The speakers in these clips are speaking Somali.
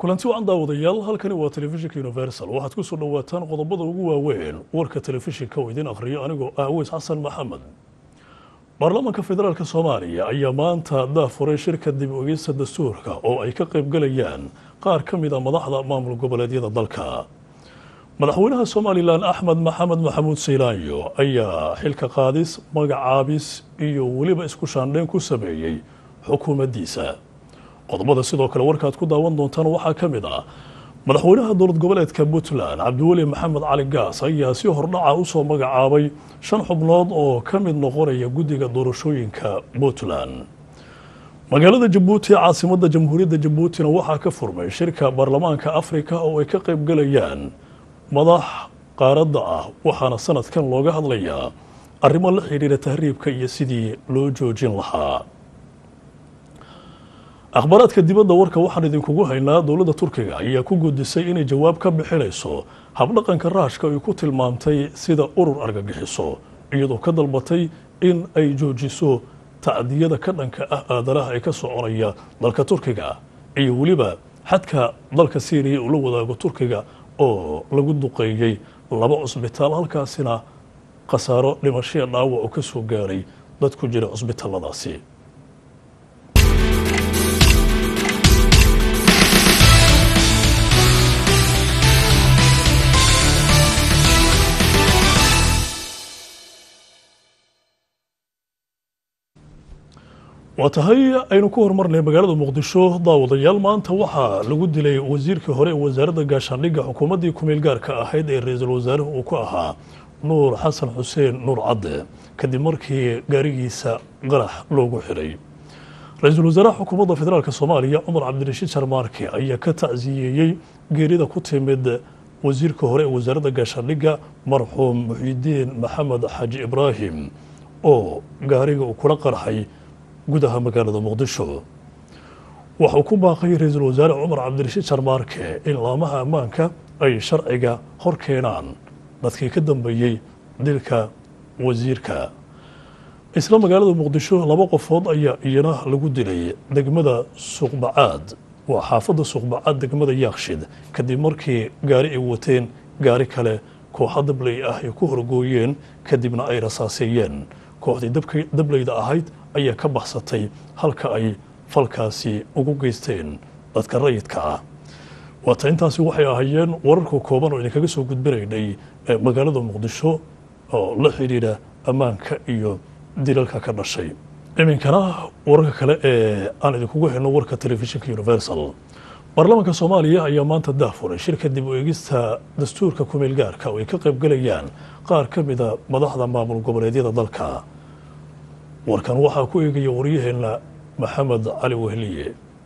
kulanti wacan daawadayaal halkani waa telefishinka universal waxaad ku soo dhowaataan qodobada ugu waaweyn warka telefishinka oo idin akhriyo anigoo ah aweys xasan maxamed baarlamaanka federaalk soomaaliya ayaa maanta daafuray shirka dib ogeysta dastuurka oo ay ka qaybgalayaan qaar ka mid a madaxda maamul goboleedyada dalka madaxweynaha somalilan axmed maxamed maxamuud saylaanyo ayaa xilka qaadis magacaabis iyo weliba isku shaandheyn ku sameeyey xukuumaddiisa qodobada sidoo kale warkaad ku daawan doontaan waxaa ka mid ah madaxweynaha dowlad goboleedka puntland cabdiweli maxamed cali gaas ayaa si hordhaca usoo magacaabay shan xubnood oo ka mid noqonaya guddiga doorashooyinka puntland magaalada jabuuti caasimadda jamhuuriyadda jabuutina waxaa ka furmay shirka baarlamaanka afrika oo ay ka qaybgalayaan madax qaaradda ah waxaana sanadkan looga hadlayaa arrimo la xidhiira tahriibka iyo sidii loo joojin lahaa akhbaaraadka dibadda warka waxaan idinkugu haynaa dowladda turkiga ayaa ku gudisay inay jawaab ka bixinayso habdhaqanka raashka ay ku tilmaamtay sida urur argagixiso iyadoo ka dalbatay in ay joojiso tacdiyada ka dhanka ah aadanaha ee ka soconaya dalka turkiga iyo weliba xadka dalka syriya uu la wadaago turkiga oo lagu duqeeyey laba cusbitaal halkaasina khasaaro dhimashaya dhaawac oo ka soo gaaray dad ku jira cusbitaaladaasi waa tahay aynu ku horumarnay magaalada muqdisho daawadayaal maanta waxaa lagu dilay wasiirkii hore ee wasaaradda gaashaandhigga xukuumaddii kumeel gaarka ahayd ee ra-iisul wasaaruhu uu ku ahaa nuur xasan xuseen nuur cadde kadib markii gaarigiisa qarax loogu xiray ra-iisul wasaaraha xukuumadda federaalk soomaaliya cumar cabdirashiid sharmaarke ayaa ka tacsiyeeyey geerida ku timid wasiirka hore ee wasaaradda gaashaandhigga marxuum muxiidiin maxamed xaaji ibraahim oo gaariga uu kula qarxay gudaha magaalada muqdisho waxauu ku baaqay ra-iisul wasaare cumar cabdirashiid sharmaarke in laamaha ammaanka ay sharciga hor keenaan dadkii ka dambeeyey dilka wasiirka isla magaalada muqdisho laba qofood ayaa iyana lagu dilay degmada suuqbacaad waa xaafadda suuqbacaad degmada yaakshid kadib markii gaari ay wateen gaari kale kooxa dabley ah ay ku horgooyeen kadibna ay rasaaseeyeen kooxdii dableyda ahayd ayaa ka baxsatay halka ay falkaasi ugu geysteen dadka rayidka ah waata intaasi waxay ahaayeen wararka kooban oo idinkaga soo gudbinaynay magaalada muqdisho oo la xidhiidha ammaanka iyo dilalka ka dhashay iminkana wararka kale ee aan idinkugu helno warka telefishinka universal baarlamaanka soomaaliya ayaa maanta daafuray shirka dib u eegista dastuurka kumeel gaarka oo ay ka qaybgalayaan qaar ka mida madaxda maamul goboleedyada dalka warkan waxaa ku eegaya waryaheena maxamed cali wehliye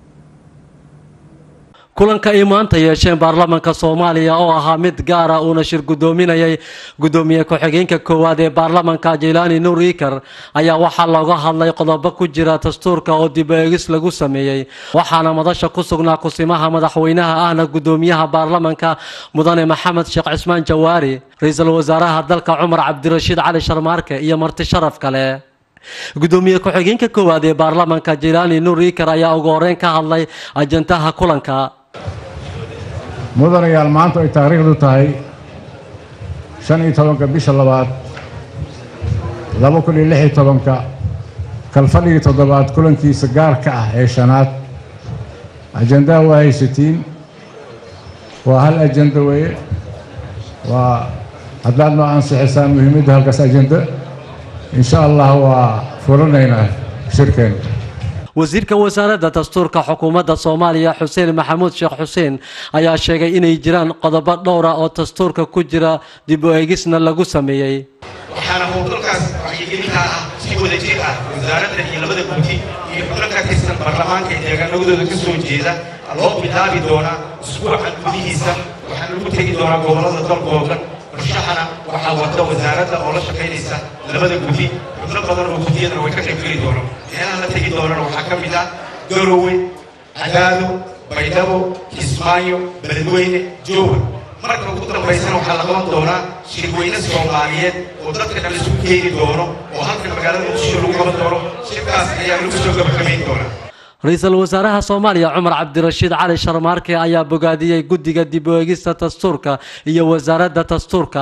kulanka ay maanta yeesheen baarlamaanka soomaaliya oo ahaa mid gaara uuna shir guddoominayay guddoomiye ku-xigeenka koowaad ee baarlamaanka jaylaani nuur iikar ayaa waxaa looga hadlay qodobo ku jira dastuurka oo dib eegis lagu sameeyey waxaana madasha ku sugnaa kusimaha madaxweynaha ahna guddoomiyaha baarlamaanka mudane maxamed sheekh cismaan jawaari ra-iisul wasaaraha dalka cumar cabdirashiid cali sharmaarke iyo marti sharaf kale guddoomiye ku-xigeenka koowaad ee baarlamaanka jaylaani nuur iikar ayaa ugu horeyn ka hadlay ajantaha kulanka mudanayaal maanta ay taariikhdu tahay shan iyo tobanka bisha labaad laba kun iyo lix iyo tobanka kalfadhigii toddobaad kulankiisa gaarka ah ee shanaad ajandaha waa haysatiin waa hal ajanda weeye waa haddaad noo ansixisaan muhiimadda halkaas ajanda insha allah waa furanaynaa shirkeena wasiirka wasaaradda dastuurka xukuumadda soomaaliya xuseen maxamuud sheekh xuseen ayaa sheegay inay jiraan qodobo dhowra oo dastuurka ku jira dib u eegisna lagu sameeyey waxaana howlgalkaas wacyigelinta ah si wada jir ah wasaaradda iyo labada gudi iyo xubno ka tirsan baarlamaanka ee deegaanadooda ka soo jeeda loo bilaabi doonaa usbuucan gudihiisa waxaana lagu tegi doonaa gobollada dalkoodan farshaxana waxaa wada wasaaradda oo la shaqaynaysa labada gudi xubno badan oo gudiyadana way ka qaybgeli doonaan meelaha la tegi doonana waxaa ka mid ah garowe cadaado baydhabo kismaayo beledweyne jowhar marka ugu dambaysana waxaa la qaban doonaa shirweyne soomaaliyeed oo dadka dhan isugu keeni doono oo halkan magaalada muqdisho lagu qaban doono shirkaas ayaa lagu soo gabagabayn doonaa ra-iisul wasaaraha soomaaliya cumar cabdirashiid cali sharmaarke ayaa bogaadiyey guddiga dib u eegista dastuurka iyo wasaaradda dastuurka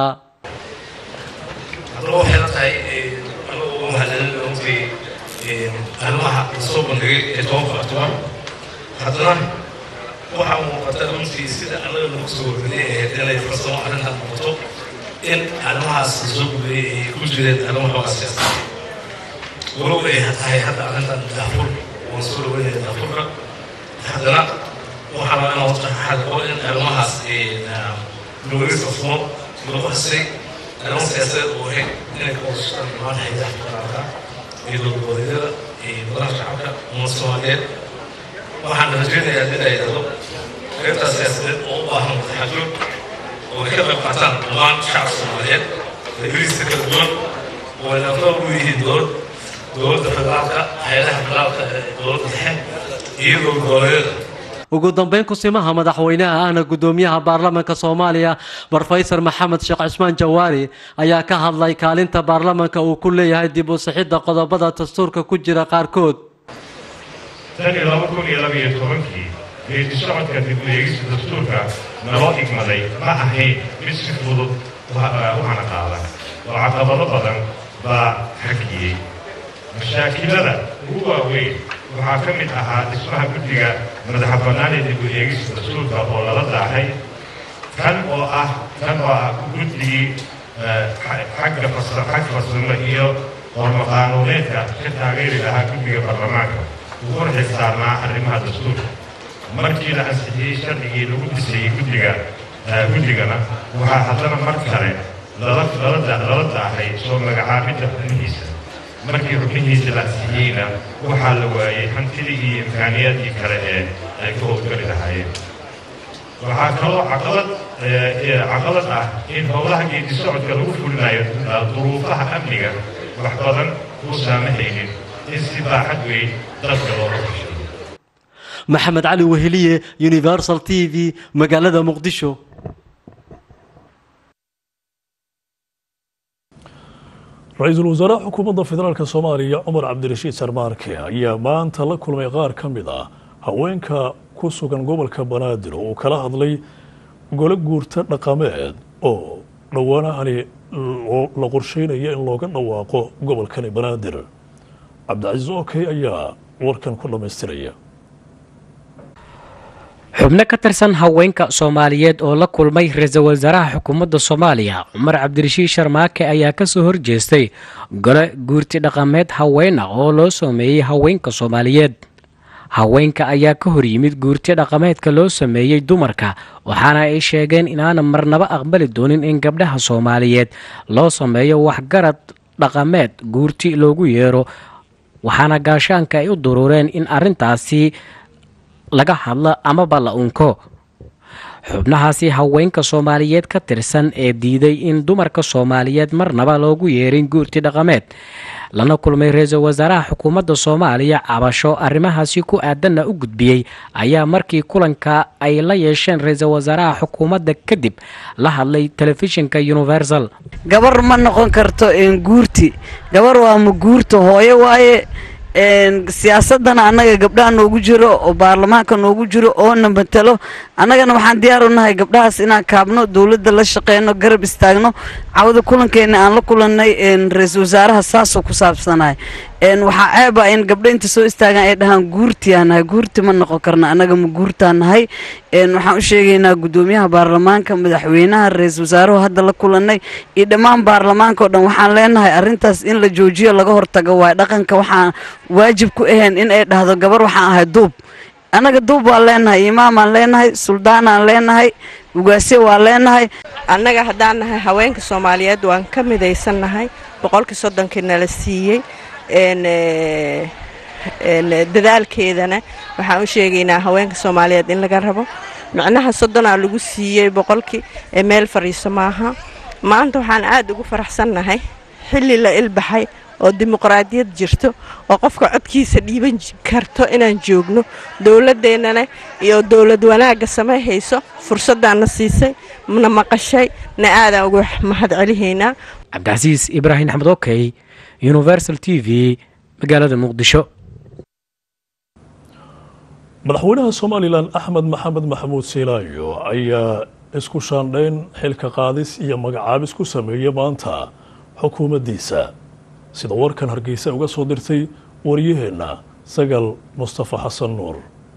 haddaba waxay la tahay anagu uga mahadcelin runtii arrimaha lasoo bandhigay ee tobanka octobar haddana waxaa muuqata runtii sida annaga nagu soo horreeyay ahayd inay farsamo arrintan noqoto in arrimahaas lasoo gudbiyey ay ku jireen arrimo xoogaa siyaasada walow ay tahay hadda arrintan daafur waan soo dhaweynaya daafurka haddana waxaa rabaa inaan wata xadqo in arrimahaas looga farsamo lagu xasay arrimo siyaasadeed oo ahayd inay ka wadashadaan dhammaan haydaha federaalka iyo dowladgoboleedyada iyo golaha shacabka umad soomaaliyeed waxaan rajaynayaa haddii ay dhahdo qaybtaas siyaasadeed oo u baahan wadaxajoog oo ay ka qayb qaataan dhammaan shacabka soomaaliyeed reerihiisa kala duwan oo ay lafdaba u yihiin dowlad dowladda federaalka hay-adaha federaalka ee dowladda dhexe iyo dowladgoboleedyada ugu dambeyn kusimaha madaxweynaha ahna gudoomiyaha baarlamaanka soomaaliya brofesor maxamed sheekh cusmaan jawaari ayaa ka hadlay kaalinta baarlamaanka uu ku leeyahay dib u sixidda qodobada dastuurka ku jira qaarkood tan iyo laba kun iyo laba iyo tobankii geedi socodka dib u eegista dastuurka naloo igmaday ma ahayn mid si fudud u hana qaada oo caqabado badan baa hakiyey mashaakilada ugu waaweyn waxaa ka mid ahaa dhismaha guddiga madaxa bannaan ee dib u eegista dastuurka oo lala daahay kan oo ah kan oo ah guddigii xagga xagga farsamo iyo horma qaanuuneedka ka taageeri lahaa guddiga baarlamaanka uguna xilsaarnaa arrimaha dastuurka markii la ansixiyey sharcigii lagu dhisayey guddiga guddigana waxaa haddana mar kale lala lala daahay soo magacaabidda xubnihiisa markii xubnihiisa la ansixiyeyna waxaa la waayey hantidii iyo imkaaniyaadkii kale ee ay ka howlgali lahaayeen waxaa kaloo caqabad caqabad ah in howlaha geedi socodka lagu fulinayo duruufaha amniga wax badan kuu saamahaynin in si baaxad weyn dalka looga fushay maxamed cali weheliye universal t v magaalada muqdisho ra-iisul wasaaraha xukuumadda federaalk soomaaliya cumar cabdirashiid sarmaarke ayaa maanta la kulmay qaar ka mid ah haweenka ku sugan gobolka banaadir oo uu kala hadlay gole guurta dhaqameed oo dhowaanahani la qorsheynaya in looga dhawaaqo gobolkani banaadir cabdicasiis okey ayaa warkan ku dhammaystiraya xubno ka tirsan haweenka soomaaliyeed oo la kulmay ra-iisul wasaaraha xukuumadda soomaaliya cumar cabdirashiid sharmaake ayaa kasoo horjeestay gole guurti dhaqameed haween ah oo loo sameeyey haweenka soomaaliyeed haweenka ayaa ka hor yimid guurti dhaqameedka loo sameeyey dumarka waxaana ay sheegeen inaana marnaba aqbali doonin in gabdhaha soomaaliyeed loo sameeyo waxgarad dhaqameed guurti loogu yeero waxaana gaashaanka ay u duruureen in arrintaasi laga hadlo amaba la unko xubnahaasi haweenka soomaaliyeed ka tirsan ee diiday in dumarka soomaaliyeed marnaba loogu yeerin guurti dhaqameed lana kulmay ra-iisul wasaaraha xukuumadda soomaaliya cabasho arrimahaasi ku aadanna u gudbiyey ayaa markii kulanka ay la yeesheen ra-iisul wasaaraha xukuumadda kadib la hadlay telefishinka universal gabar ma noqon karto guurti gabar waa ma guurta hooyo waaye siyaasadana annaga gabdhaha noogu jiro oo baarlamaanka noogu jiro oona matalo annagana waxaan diyaar u nahay gabdhahaas inaan kaabno dowladda la shaqeyno garab istaagno cawada kulankeena aan la kulannay ra-iisul wasaaraha saasoo ku saabsanahay waxaa ceeba in gabdho inta soo istaagaan ay dhahaan guurtiyaa nahay guurti ma noqon karna annaga ma guurtaa nahay waxaan u sheegaynaa guddoomiyaha baarlamaanka madaxweynaha ra-iisul wasaaruhu hadda la kulannay iyo dhammaan baarlamaanka o dhan waxaan leenahay arrintaas in la joojiyo laga hortago waay dhaqanka waxaan waajib ku ahayn in ay dhahdo gabar waxaan ahay duub annaga duub waan leenahay imaamaan leenahay suldaanaan leenahay ugaasye waan leenahay annaga haddaan nahay haweenka soomaaliyeed waan ka midaysannahay boqolkii soddonkii nala siiyey dadaalkeedana waxaan u sheegaynaa haweenka soomaaliyeed in laga rabo micnaha soddonaa lagu siiyey boqolkii ee meel fadhiiso maaha maanta waxaan aad ugu faraxsannahay xilli la ilbaxay oo dimuqraadiyad jirto oo qofka codkiisa dhiiban karto inaan joogno dowladdeennana iyo dowlad wanaagga samayhayso fursaddaanna siisay na maqashay na aadaan uga mahad celihaynaa cabdicasiis ibraahim axmed okey universal t v magaalada muqdisho madaxweynaha somalilan axmed maxamed maxamuud siilaayo ayaa isku shaandhayn xilka qaadis iyo magacaabis ku sameeyey maanta xukuumaddiisa sida warkan hargeysa uga soo dirtay waryaheenna sagal mustafa xasan nuur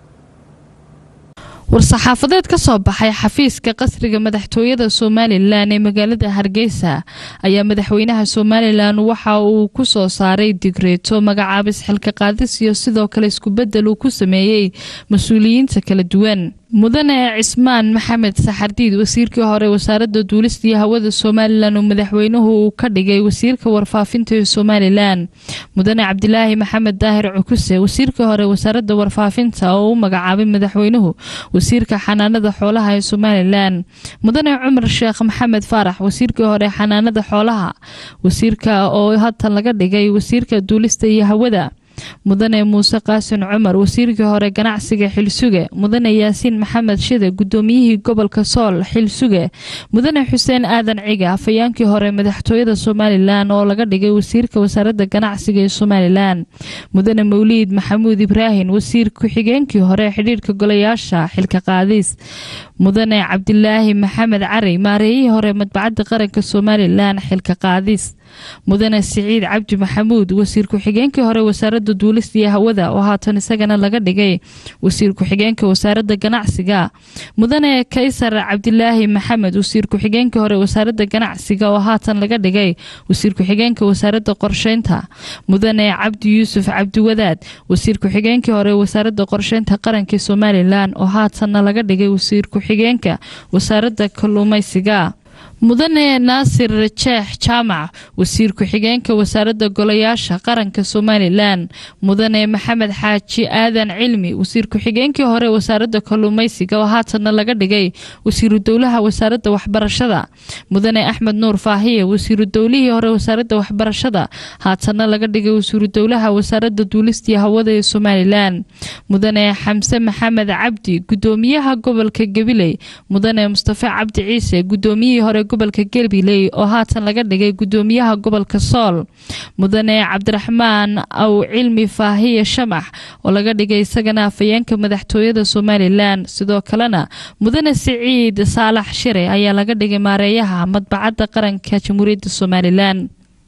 war-saxaafadeed ka soo baxay xafiiska qasriga madaxtooyada somalilan ee magaalada hargeysa ayaa madaxweynaha somalilan waxa uu ku soo saaray digreeto magacaabis xilka qaadis iyo sidoo kale iskubedel uu ku sameeyey mas-uuliyiinta kala duwan mudane cismaan maxamed saxardiid wasiirkii hore wasaaradda duulista iyo hawada somalilan oo madaxweynuhu uu ka dhigay wasiirka warfaafinta ee somalilan mudane cabdilaahi maxamed daahir cukuse wasiirkii hore wasaaradda warfaafinta oo u magacaabay madaxweynuhu wasiirka xanaanada xoolaha ee somalilan mudane cumar sheekh maxamed faarax wasiirkii hore xanaanada xoolaha wasiirka oo hatan laga dhigay wasiirka duulista iyo hawada mudane muuse qaasin cumar wasiirkii hore ganacsiga xilsuge mudane yaasiin maxamed shide gudoomiyihii gobolka sool xilsuge mudane xuseen aadan ciga afayaankii hore madaxtooyada somalilan oo laga dhigay wasiirka wasaaradda ganacsiga ee somalilan mudane mawliid maxamuud ibraahin wasiir ku-xigeenkii hore xidhiirka golayaasha xilka qaadis mudane cabdilaahi maxamed cari maareeyihii hore madbacadda qaranka somalilan xilka qaadis mudane siciid cabdi maxamuud wasiir ku-xigeenkii hore wasaaradda duulista iyo hawada oo haatan isagana laga dhigay wasiir ku-xigeenka wasaaradda ganacsiga mudane kaysar cabdilaahi maxamed wasiir ku-xigeenkii hore wasaaradda ganacsiga oo haatan laga dhigay wasiir ku-xigeenka wasaaradda qorsheynta mudane cabdi yuusuf cabdiwadaad wasiir ku-xigeenkii hore wasaaradda qorsheynta qaranka somalilan oo haatanna laga dhigay wasiir ku-xigeenka wasaaradda kalluumeysiga mudane naasir jeex jaamac wasiir ku-xigeenka wasaaradda golayaasha qaranka somalilan mudane maxamed xaaji aadan cilmi wasiir ku-xigeenkii hore wasaaradda kalluumeysiga oo haatanna laga dhigay wasiiru dowlaha wasaaradda waxbarashada mudane axmed nuur faahiye wasiiru dowlihii hore wasaaradda waxbarashada haatanna laga dhigay wasiiru dowlaha wasaaradda duulistiyo hawada ee somalilan mudane xamse maxamed cabdi gudoomiyaha gobolka gabiley mudane mustafe cabdi ciise gudoomiyihii hore gobolka galbiley oo haatan laga dhigay gudoomiyaha gobolka sool mudane cabdiraxmaan aw cilmi faahiye shamax oo laga dhigay isagana afayeenka madaxtooyada somalilan sidoo kalena mudane siciid saalax shire ayaa laga dhigay maareeyaha madbacadda qaranka jamhuuriyadda somalilan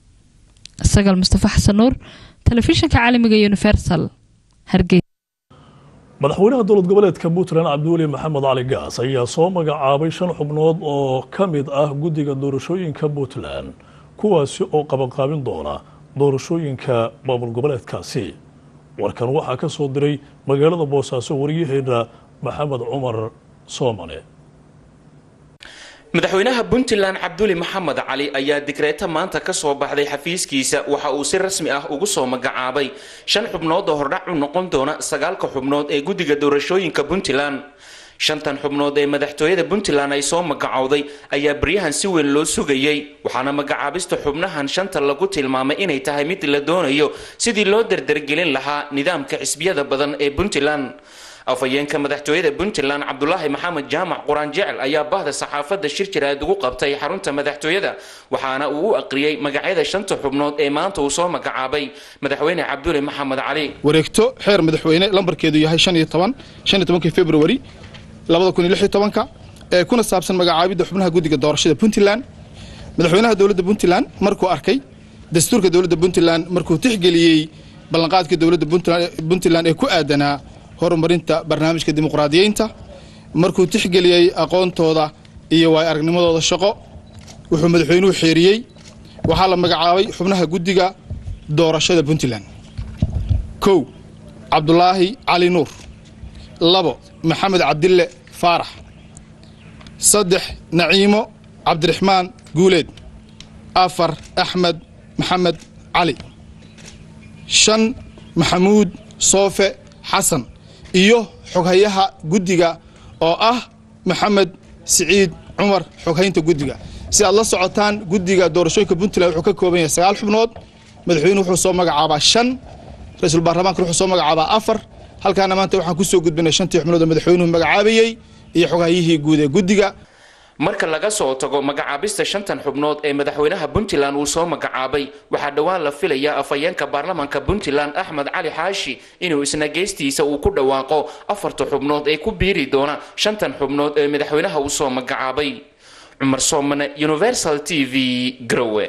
sagal mustafa xasan nuur telefishinka caalamiga universal hargeysa madaxweynaha dowlad goboleedka puntland cabdiweli maxamed cali gaas ayaa soo magacaabay shan xubnood oo ka mid ah guddiga doorashooyinka puntland kuwaasi oo qabanqaabin doona doorashooyinka maamul goboleedkaasi warkan waxaa ka soo diray magaalada boosaaso waryaheena maxamed cumar soomane madaxweynaha puntland cabduli maxamed cali ayaa digreeto maanta ka soo baxday xafiiskiisa waxa uu si rasmi ah ugu soo magacaabay shan xubnood oo hordhac u noqon doona sagaalka xubnood ee guddiga doorashooyinka puntland shantan xubnood ee madaxtooyada puntland ay soo magacowday ayaa baryahan si weyn loo sugayey waxaana magacaabista xubnahan shanta lagu tilmaamay inay tahay mid la doonayo sidii loo dardargelin lahaa nidaamka xisbiyada badan ee puntland afhayeenka madaxtooyada puntland cabdulaahi maxamed jaamac quraan jecel ayaa bahda saxaafadda shir jiraad ugu qabtay xarunta madaxtooyada waxaana uu u aqriyey magacyada shanta xubnood ee maanta uu soo magacaabay madaxweyne cabduli maxamed cali wareegto xeer madaxweyne lambarkeedu yahay shan iyo toban shan iyo tobankii februari labada kun iyo lix iyo tobanka ee kuna saabsan magacaabidda xubnaha guddiga doorashada puntland madaxweynaha dowladda puntland markuu arkay dastuurka dowladda puntland markuu tixgeliyey ballanqaadka dowladda puntland ee ku aadanaa horumarinta barnaamijka dimuqraadiyeynta markuu tixgeliyey aqoontooda iyo waay aragnimadooda shaqo wuxuu madaxweynuhu xeeriyey waxaa la magacaabay xubnaha guddiga doorashada puntland kow cabdulaahi cali nuur labo maxamed cabdille faarax saddex naciimo cabdiraxmaan guuleed afar axmed maxamed cali shan maxamuud soofe xasan iyo xoghayaha guddiga oo ah maxamed siciid cumar xoghaynta guddiga si aad la socotaan guddiga doorashooyinka puntland wuxuu ka kooban yahay sagaal xubnood madaxweynuhu wuxuu soo magacaabaa shan ra-iisul baarlamaanka wuxuu soo magacaabaa afar halkaana maanta waxaan kusoo gudbinay shantii xubnood oo madaxweynuhu magacaabayey iyo xoghayihii guud ee guddiga marka laga soo tago magacaabista shantan xubnood ee madaxweynaha puntland uu soo magacaabay waxaa dhowaan la filayaa afhayeenka baarlamanka puntland axmed cali xaashi inuu isna geestiisa uu ku dhawaaqo afarta xubnood ee ku biiri doona shantan xubnood ee madaxweynaha uu soo magacaabay cumar soomane universal t v garowe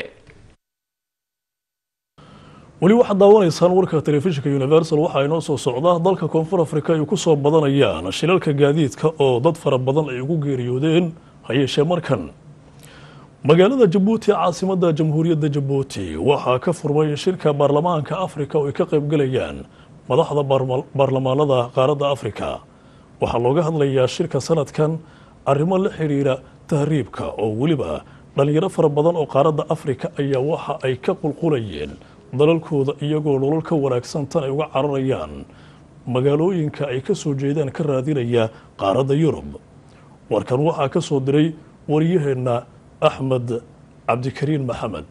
weli waxaad daawanaysaan warka telefishinka universal waxaa inoo soo socda dalka koonfur afrika ay ku soo badanayaan shilalka gaadiidka oo dad fara badan ay ugu geeriyoodeen hayeeshee markan magaalada jabuuti caasimada jamhuuriyadda jabuuti waxaa ka furmay shirka baarlamaanka afrika oo ay ka qaybgalayaan madaxda baarlamaanada qaaradda afrika waxaa looga hadlayaa shirka sanadkan arrimo la xidhiira tahriibka oo weliba dhalinyaro fara badan oo qaaradda afrika ayaa waxa ay ka qulqulayeen dalalkooda iyagoo nolol ka wanaagsan tan ay uga cararayaan magaalooyinka ay ka soo jeedaan ka raadinaya qaaradda yurub warkan waxaa ka soo diray wariyaheenna axmed cabdikariin maxamed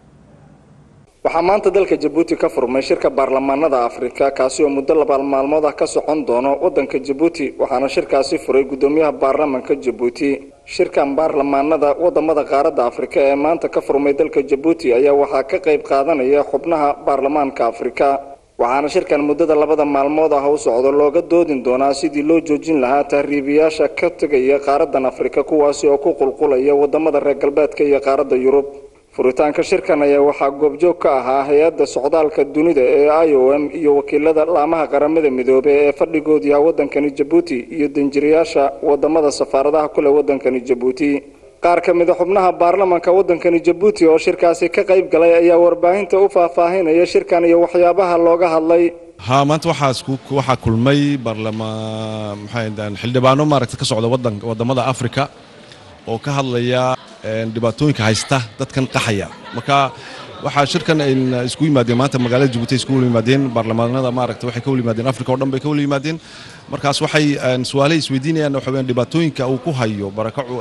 waxaa maanta dalka jabuuti ka furmay shirka baarlamaanada afrika kaasi oo muddo laba maalmood ah ka socon doono wadanka jabuuti waxaana shirkaasi furay gudoomiyaha baarlamanka jabuuti shirkan baarlamaanada wadamada qaaradda afrika ee maanta ka furmay dalka jabuuti ayaa waxaa ka qayb qaadanaya xubnaha baarlamaanka afrika waxaana shirkan muddada labada maalmood ah u socdo looga doodin doonaa sidii loo joojin lahaa tahriibiyaasha ka tegaya qaaradan afrika kuwaasi oo ku qulqulaya wadamada reer galbeedka iyo qaaradda yurub furitaanka shirkan ayaa waxaa goobjoog ka ahaa hay-adda socdaalka dunida ee i o m iyo wakiilada laamaha qaramada midoobey ee fadhigoodu yaha wadankani jabuuti iyo danjirayaasha wadamada safaaradaha kule wadankani jabuuti qaar ka mida xubnaha baarlamanka wadankani jabuuti oo shirkaasi ka qayb galay ayaa warbaahinta u faahfaahinaya shirkan iyo waxyaabaha looga hadlay ha maanta waxaa kulmay baarlamaan maxaa xildhibaano maaragta ka socda wadamada afrika oo ka hadlaya dhibaatooyinka haysta dadkan qaxaya marka waxaa shirkan isku yimaadeen maanta magaalada jabuuti isku yimaadeen baarlamaanada maaragta waxay ka wal yimaadeen afrika oo dhan bay ka wal yimaadeen markaas waxay su-aalahay isweydiinayaan waxa weyaan dhibaatooyinka uu ku hayo barakacu